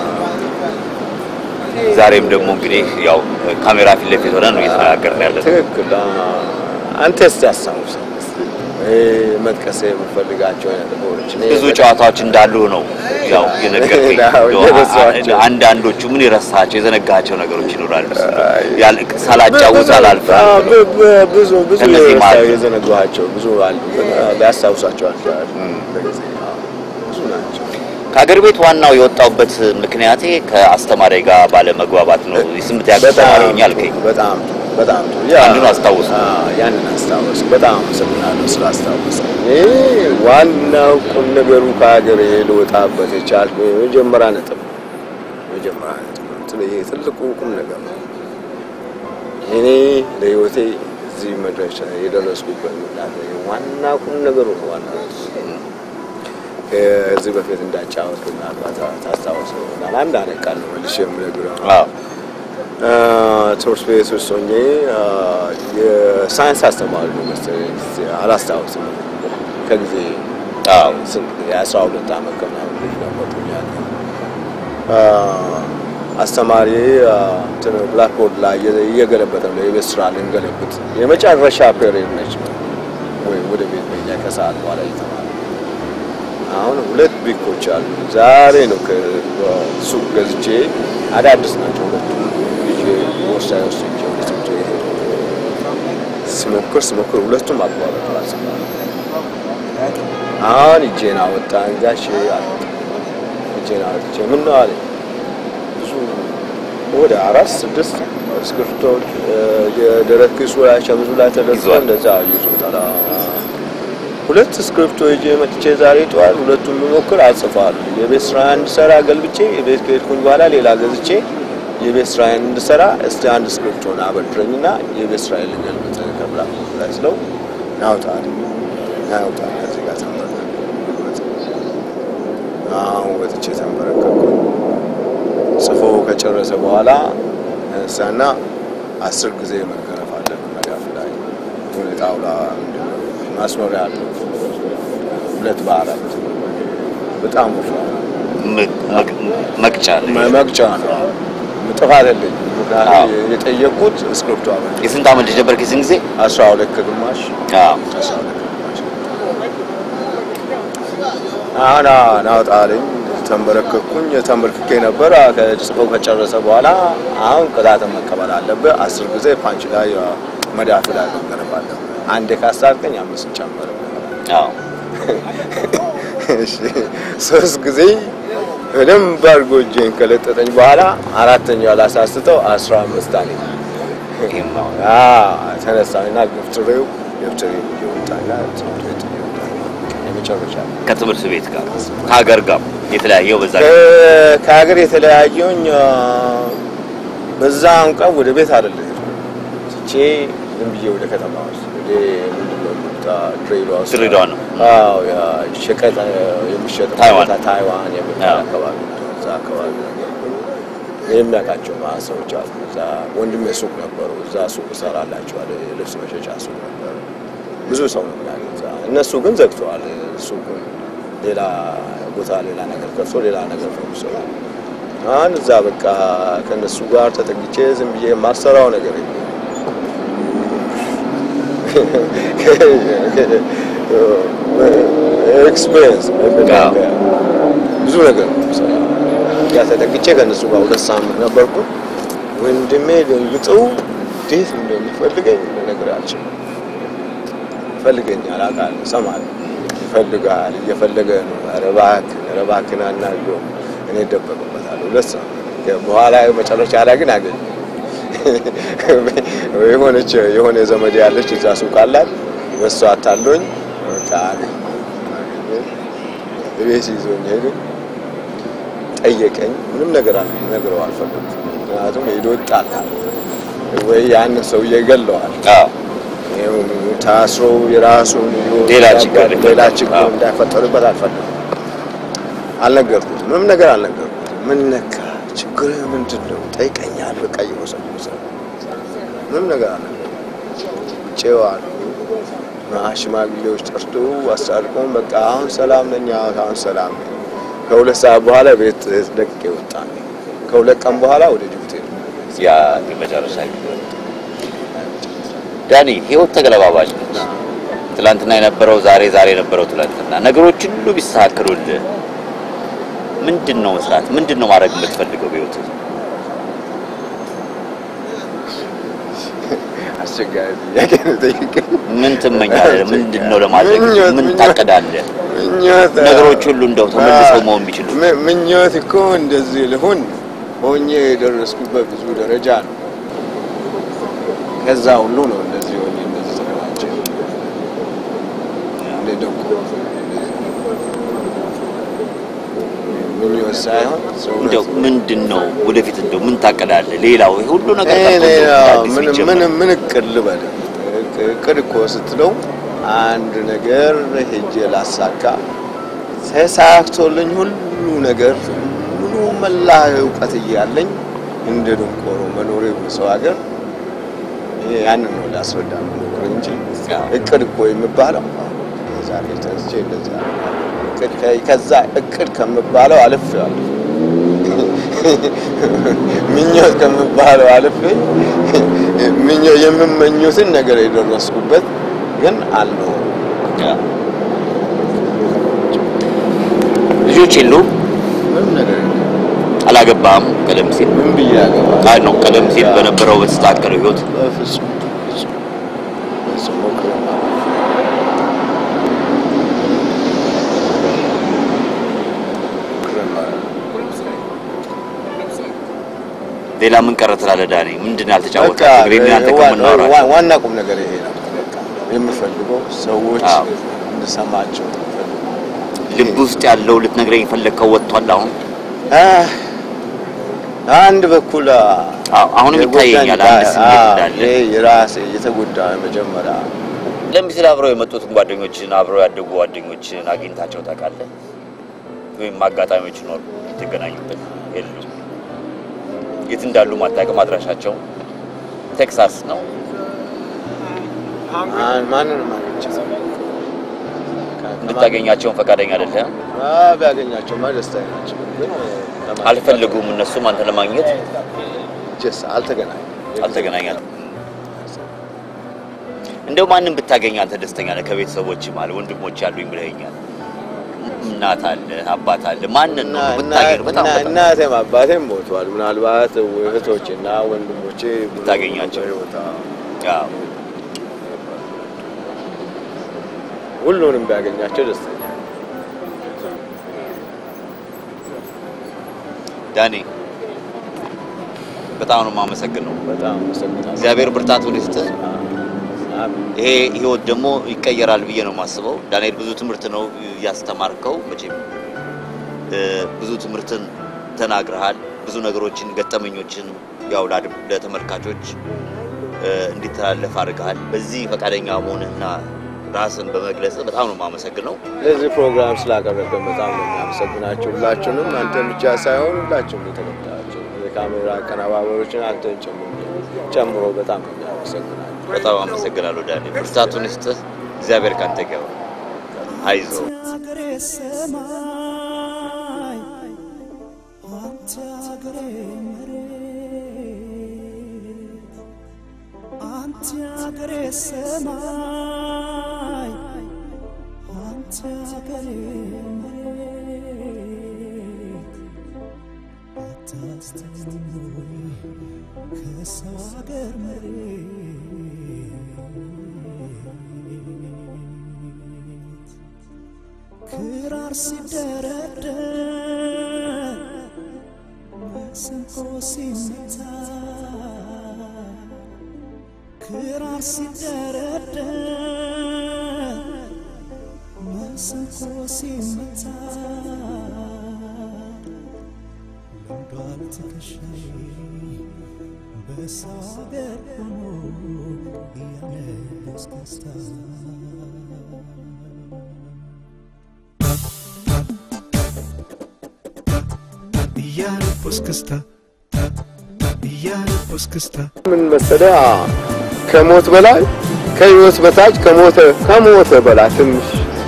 ዛሬም ደግሞ እንግዲህ ያው ካሜራ ፊት ለፊት ሆነን ነው እየተነጋገርን ያለን። ትክክል። አንተ እስቲ አስታውሰን እስቲ ይሄ መጥቀስ የምፈልጋቸው አይነት ነገሮች እኔ ብዙ ጨዋታዎች እንዳሉ ነው ያው የነገርከኝ። አዎ፣ እንደው የረሳኋቸው። አንዳንዶቹ ምን የረሳቸው የዘነጋቸው ነገሮች ይኖራሉ። ያል- ሳላጫውት አላልፍም። አዎ፣ ብ- ብ- ብዙ ብዙ እነዚህ የረሳ- ማለት ነው። የዘነጓቸው ብዙ አሉ፣ ግን ሊያስታውሳቸው አልቻልኩም። በጊዜ አዎ፣ ብዙ ናቸው። ከሀገር ቤት ዋናው የወጣሁበት ምክንያቴ ከአስተማሪ ጋር ባለመግባባት ነው። የስምንት ያህል ተማሪ ሆኜ አልከኝ። በጣም በጣም ጥሩ። ያ አንዱን አስታውስ። አዎ፣ ያንን አስታውስ። በጣም አመሰግናለሁ ስላስታወስ። እኔ ዋናው ቁም ነገሩ ከሀገሬ ልወጣበት የቻልኩ የመጀመሪያ ነጥብ ነው። የመጀመሪያ ነጥብ ነው። ትል- ይሄ ትልቁ ቁም ነገር ነው። እኔ ለህይወቴ እዚህ መድረሻ የደረስኩበት ምክንያት ነው። ዋና ቁም ነገሩ ነው። ዋና ነጥቡ ከዚህ በፊት እንዳጫወት ምናልባት ታስታውስ ይሆናል። አንድ አይነት ቃል ነው መልሼ የምነግርህ አዎ ትምህርት ቤት ውስጥ ሆኜ የሳይንስ አስተማሪ ነው መሰለኝ፣ አላስታውስም። ከጊዜ አዎ ስንት የአስራ ሁለት ዓመት ከምናምን ልጅ ነበርኩኝ ያኔ። አስተማሪ ብላክቦርድ ላይ እየ- እየገለበጠ ነው የቤት ስራ ልንገለብጥ የመጨረሻ ፔሪድ ነች ወይ ወደ ቤት መሄጃ ከሰዓት በኋላ እየተማረ አሁን ሁለት ቢኮች አሉ። ዛሬ ነው ከሱቅ ገዝቼ አዳዲስ ናቸው ሁለቱ ይዤ ቦርሳዬ ውስጥ ይዤ ወደ ትምህርት ቤት ሄድኩ። ስሞክር ስሞክር ሁለቱም አቋረጥ አልሰማም። አሁን እጄን አወጣ ጋሼ አለ እጄን አወጥቼ ምን ነው አለኝ። ብዙ ወደ አራት ስድስት እስክሪብቶዎች የደረት ኪሱ ላይ ሸምዙ ላይ ተደርጎ ይዟል። እንደዛ ይዞታል። ሁለት ስክሪፕቶ ይዤ መጥቼ ዛሬ ጠዋት ሁለቱን የምሞክር አጽፋለሁ። የቤት ስራ እንድሰራ ገልብጬ የቤት ከሄድኩኝ በኋላ ሌላ ገዝቼ የቤት ስራዬን እንድሰራ እስቲ አንድ ስክሪፕቶን አበድረኝና የቤት ስራዬን ልገልብጥ ከብላክ ላይ ስለው ያውጣል ያውጣል ከዚህ ጋር ተንበረከኩ። አሁን ወጥቼ ተንበረከኩ። ጽፎ ከጨረሰ በኋላ እሳና አስር ጊዜ መገረፍ አለ መዳፍ ላይ የሆነ ጣውላ ምንድን ነው ማስኖሪያ አለው ሁለት በአራት በጣም ወፍራም መ- መቅ- መቅጫ ነው። መ- መቅጫ ነው። ጥፋት የለኝም። ምክንያቱም የጠየቁት ስክሪፕቱ አበ የስንት ዓመት ልጅ ነበር የዚህን ጊዜ? አስራ ሁለት ከግማሽ አዎ። አስራ ሁለት ከግማሽ አሁን ናውጣልኝ ተንበረከኩኝ። ተንበርክኬ ነበር ከጽፈው ከጨረሰ በኋላ አሁን ቅጣትን መቀበል አለብህ። አስር ጊዜ ፓንች ላይ መዳፍ ላይ መገረፍ አለብህ። አንዴ ካሳልከኝ አምስት ጨመር አዎ። እሺ ሶስት ጊዜ በደንብ አድርጎ እጄን ከለጠጠኝ በኋላ አራተኛው ላሳስተው አስራ አምስት አለኝ። ይሄም ነው። ተነሳና ገፍትሬው ገፍትሬ እየወጣና ትምህርት ቤት እየወጣ የመጨረሻ ከትምህርት ቤት ጋር ከሀገር ጋር የተለያየው በዛ ከ- ከሀገር የተለያየውኝ አ፣ በዛን ቀን ወደ ቤት አይደለም ትቼ ዝም ብዬ ወደ ከተማ ውስጥ ወደ ምንድን ነው የሚሉት፣ አ፣ ድሬዳዋ ውስጥ ድሬዳዋ ነው። አዎ ያ ሸቀጥ አ፣ የሚሸጥ ታይዋን። ቦታ ታይዋን የሚባል አዎ። አካባቢ ነው። እዛ አካባቢ ነበርኩኝ። የሚያውቃቸው ማለት ሰዎች አሉ። እዛ ወንድሜ ሱቅ ነበሩ። እዛ ሱቅ እሰራላቸዋለሁ። የልብስ መሸጫ ሱቅ ነበረ። ብዙ ሰው ነው የሚያውቀው እዛ። እነሱ ግን ዘግተዋል ሱቁን። ሌላ ቦታ ሌላ ነገር ከፍቶ ሌላ ነገር ነው የሚሰራው። አሁን እዛ በቃ ከእነሱ ጋር ተጠግቼ ዝም ብዬ የማሰራው ነገር የለም። ኤክስፔሪንስ ብዙ ነገር ነው የምሰራው። ያ ተጠግቼ ከእነሱ ጋር ሁለት ሳምንት ነበርኩ። ወንድሜ ደንግጠው እንዴት እንደሚፈልገኝ ልነግር አልችልም። ይፈልገኛል፣ አውቃለሁ፣ እሰማለሁ። ይፈልጋል፣ እየፈለገ ነው። ኧረ እባክህ ኧረ እባክህን አናግረው። እኔ እደበቅበታለሁ። ሁለት ሳምንት በኋላ መጨረሻ ላይ ግን አገኘ የሆነች የሆነ ዘመድ ያለች እዛ ሱቅ አላት። በሷ አታሎኝ በቃ አገኘ ቤት ይዞኝ ሄደ። ጠየቀኝ። ምንም ነገር አለ ነግረው አልፈለኩም። ምክንያቱም ሄዶ ይጣላል ወይ ያንን ሰውዬ ይገለዋል። አዎ። ይኸው ታስሮ የራሱን ህይወት ሌላ ያጋል- ችግር ሌላ ሊፈጠር- ችግር አዎ። እንዳይፈጠርበት አልፈለኩም። አልነገርኩትም። ምንም ነገር አልነገርኩትም። ምን ነካ ችግር ምንድን ነው ጠይቀኛል። በቃ እየወሰወሰ ምንም ነገር አልነገርኩትም። ጨዋል ሽማግሌዎች ጠርቶ አስታርቆን በቃ አሁን ሰላም ነኝ፣ አሁን ሰላም ነኝ። ከሁለት ሰዓት በኋላ ቤት ለቅቄ ወጣ። ከሁለት ቀን በኋላ ወደ ጅቡቲ ሄድኩ። ያ የመጨረሻ ጊዜ ዳኒ፣ ህይወት ተገለባባጭ ነች። ትላንትና የነበረው ዛሬ፣ ዛሬ የነበረው ትላንትና። ነገሮች ሁሉ ቢስተካከሉልህ ምንድን ነው መስራት? ምንድን ነው ማድረግ የምትፈልገው በህይወት? አስቸጋሪ ጥያቄ ነው ጠይቀኝ። ምን ትመኛለህ? ምንድን ነው ለማድረግ ምኞት፣ ምን ምኞት። ታቅዳለህ? ምኞት ነገሮች ሁሉ እንደው ተመልሰው መሆን ቢችሉ ም- ምኞት እኮ እንደዚህ ልሁን ሆኜ የደረስኩበት ብዙ ደረጃ ነው። ከዛ ሁሉ ነው እንደዚህ ሆኜ እንደዚህ ተደራጀ እንደ ደቁ ምኞት ሳይሆን እንደው ሰውነት ምንድን ነው ወደፊት እንደው ምን ታቅዳለህ? ሌላው ይሄ ሁሉ ነገር እኔ ጠፍቶ ሌላ እንደው አዲስ ምን ቢጀመር። ምን ምን እቅድ ልበል? እቅድ እኮ ስትለው አንድ ነገር ሄጄ ላሳካ ተሳክቶልኝ ሁሉ ነገር ሙሉ መላ እውቀት እያለኝ እንደ ድንቆሮ መኖሬ በሰው ሀገር ይሄ ያንን ነው ላስረዳ መኖር እንጂ እቅድ እኮ የሚባለው ዛሬ ተነስቼ እንደዚህ አደርጋለሁ። እቅድ ከ- ከዛ እቅድ ከምባለው አልፌዋለሁ። ምኞት ከምባለው አልፌ ምኞ- የምመኙትን ነገር የደረስኩበት ግን አለው። ያ። ልጆች የሉም? ምንም ነገር የለም። አላገባም? ቀደም ሲል ምን ብዬ ያገባል? አይ ነው ቀደም ሲል በነበረው በተስተካከለው ህይወት በፍጹም በፍጹም በፍጹም ሞክሬ ሌላ ምን ቀረ ትላለህ ዳኒ? ምንድን ነው በቃ ያልተጫወተው? እንግዲህ እናንተ ዋ- ከምናወራቸው ዋ- ዋና ቁም ነገር ይሄ ነው። በቃ የምፈልገው ሰዎች አዎ። እንድሰማቸው ልብ ውስጥ ያለው ልትነግረኝ የፈለግከው ወጥቷል አሁን? አንድ በኩል አዎ፣ አሁንም ይታየኛል አንድ ስሜት እንዳለ። የራሴ የተጎዳ መጀመሪያ ቀደም ሲል አብረው የመጡትን ጓደኞችን አብረው ያደጉ ጓደኞችን አግኝታቸው ታውቃለህ? ወይም አጋጣሚዎች ኖሩ የተገናኙበት የሉም? የት እንዳሉ ማታውቅም? አድራሻቸው ቴክሳስ ነው። ማን- ማንንም አግኝቼ እንድታገኛቸውን ፈቃደኛ አይደለም። አዎ፣ ቢያገኛቸውማ ደስታዬ ናቸው። ግን ለማግኘት አልፈለጉም እነሱም አንተ ለማግኘት ጀስ አልተገናኘንም። አልተገናኛለም። እንደው ማንም ብታገኝ አንተ ደስተኛ ነህ? ከቤተሰቦች ማለት ወንድሞች ያሉኝ ብለኸኛል። እናት አለ፣ አባት አለ። ማንን ነው ብታገኝ በጣም በጣም እናቴም አባቴም ሞተዋል። ምናልባት እህቶቼና ወንድሞቼ ብታገኛቸው። በሕይወት አዎ፣ አዎ። ሁሉንም ቢያገኛቸው ደስተኛ ነኝ። ዳኒ በጣም ነው የማመሰግነው። በጣም አመሰግናለሁ። እግዚአብሔር ብርታቱን ይስጥህ። አሜን። ይሄ ህይወት ደግሞ ይቀየራል ብዬ ነው የማስበው። ዳንኤል ብዙ ትምህርት ነው ያስተማርከው። መቼም እ፣ ብዙ ትምህርትን ተናግረሃል። ብዙ ነገሮችን፣ ገጠመኞችን ያው ለአድ- ለተመልካቾች እ፣ እንዲተላለፍ አድርገሃል። በዚህ ፈቃደኛ መሆንህና ራስን በመግለጽ በጣም ነው የማመሰግነው። ለዚህ ፕሮግራም ስላቀረብን በጣም ነው የሚያመሰግናቸው ሁላችሁንም፣ አንተን ብቻ ሳይሆን ሁላችሁም የተከታዮችን የካሜራ አቀነባበሮችን አንተን ጨምሮ ጨምሮ በጣም ነው የሚያመሰግናቸው። በጣም አመሰግናለሁ ዳንኤል። ብርታቱን ይስጥህ። እግዚአብሔር ካንተ ጋር ይሁን። አይዞህ። አገሬ ሰማይ አንተ አገሬ መሬት አንተ አገሬ ሰማይ አንተ አገሬ መሬት አታስተውይ ከሰው አገር መሬት ክራር ሲደረደር መሰንቆ ሲመታ ክራር ሲደረደር መሰንቆ ሲመታ ለምዷል ትከሻዬ በሰው አገር ሆኖ እያነስከስታ እያነቦስ ክስታ እያነቦስ ክስታ ምን መሰለህ ከሞት በላይ ከህይወት በታች ከሞተ ከሞተ በላይ ትንሽ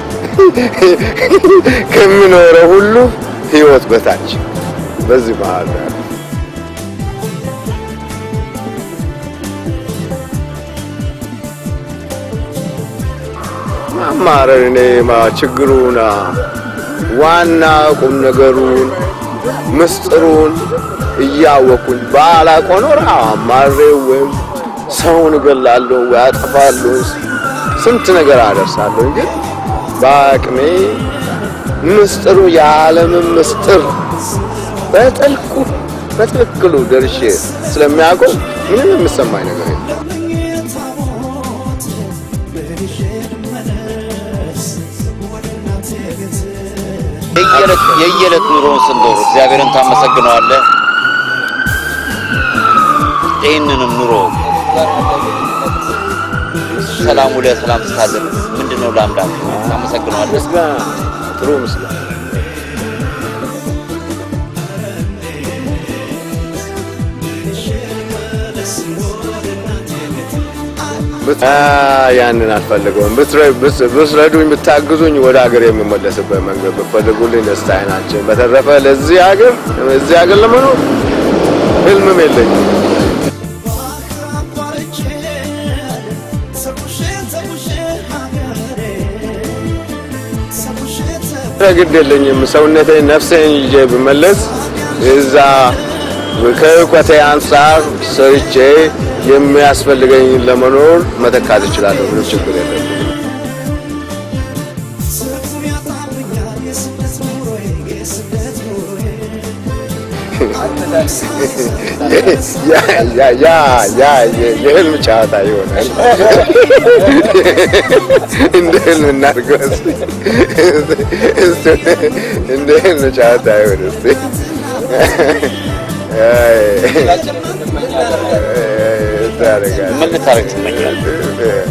ከምኖረው ሁሉ ህይወት በታች በዚህ መሀል ነው ያለው። ማማረር እኔ ማ ችግሩን ዋና ቁም ነገሩን ምስጢሩን እያወኩኝ ባላውቅ ኖሮ አማሬው ወይም ሰውን እገላለሁ ወይ አጠፋለሁ፣ ስንት ነገር አደርሳለሁ። ግን በአቅሜ ምስጢሩ የዓለምን ምስጢር በጥልቁ በትክክሉ ደርሼ ስለሚያውቀው ምንም የምሰማኝ ነገር የለም። የየዕለት የየዕለት ኑሮውን ስንኖር እግዚአብሔርን ታመሰግነዋለህ። ይህንንም ኑሮ ሰላም ውለህ ሰላም ስታድር ምንድን ነው ለአምላክ ታመሰግነዋለህ። ምስጋና ጥሩ ምስጋና ብት- አ፣ ያንን አልፈልገውም። ብትረ- ብት- ብትረዱኝ ብታግዙኝ ወደ ሀገር የምመለስበት መንገድ ብትፈልጉልኝ ደስታዬ ናቸው። በተረፈ ለዚህ ሀገር እዚህ ሀገር ለመኖር ህልምም የለኝም። ግድ የለኝም። ሰውነቴን ነፍሴን ይዤ ብመለስ እዛ ከእውቀቴ አንጻር ሰርቼ የሚያስፈልገኝ ለመኖር መተካት እችላለሁ። ምንም ችግር የለም። ያ ያ ያ ያ የህልም ጨዋታ ይሆናል። እንደ ህልም እናድርገው እስኪ። እስኪ እንደ ህልም ጨዋታ ይሆን እስኪ። አይ፣ ታደርጋለህ። ምን ልታደርግ ትመኛለህ?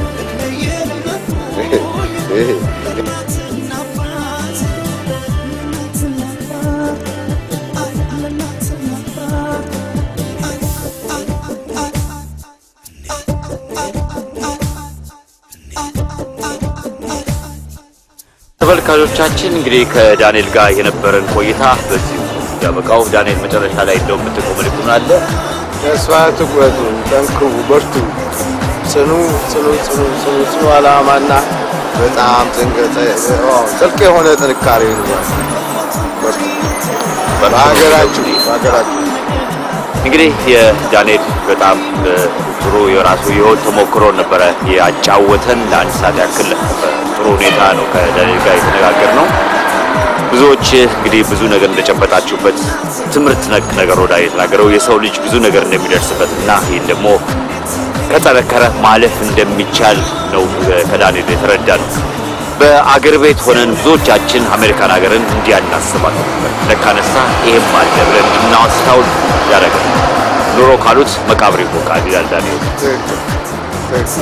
ተመልካቾቻችን እንግዲህ ከዳንኤል ጋር የነበረን ቆይታ በዚህ ያበቃው። ዳንኤል መጨረሻ ላይ እንደው የምትቆም ልኩን አለ ተስፋ ትቁረጡ፣ ጠንክሩ፣ በርቱ። ጽኑ ጽኑ ጽኑ ጽኑ ጽኑ ዓላማና በጣም ጥልቅ የሆነ ጥንካሬ ይኑራችሁ። በርቱ። በሀገራችሁ በሀገራችሁ እንግዲህ የዳንኤል በጣም እ፣ ጥሩ የራሱ የህይወት ተሞክሮ ነበረ ያጫወተን። ለአንድ ሰዓት ያክል በጥሩ ሁኔታ ነው ከዳንኤል ጋር የተነጋገር ነው። ብዙዎች እንግዲህ ብዙ ነገር እንደጨበጣችሁበት ትምህርት ነክ ነገር ወዳ የተናገረው የሰው ልጅ ብዙ ነገር እንደሚደርስበት እና ይህን ደግሞ ከጠነከረ ማለፍ እንደሚቻል ነው እ፣ ከዳንኤል የተረዳ ነው። በአገር ቤት ሆነን ብዙዎቻችን አሜሪካን ሀገርን እንዲህ አናስባት ነበር። ለካነሳ ይሄም አለ ብለን እናስታውል ያደረገ ኑሮ ካሉት መቃብር ይቦቃል ይላል ዳንኤል።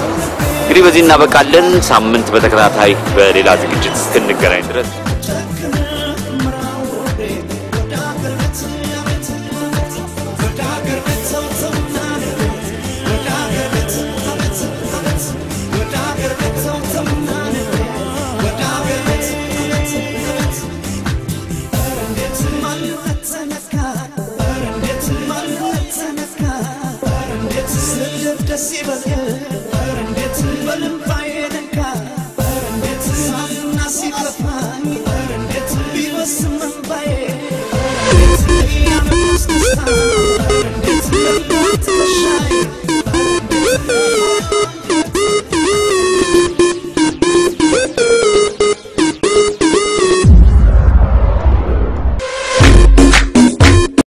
እንግዲህ በዚህ እናበቃለን። ሳምንት በተከታታይ በሌላ ዝግጅት እስክንገናኝ ድረስ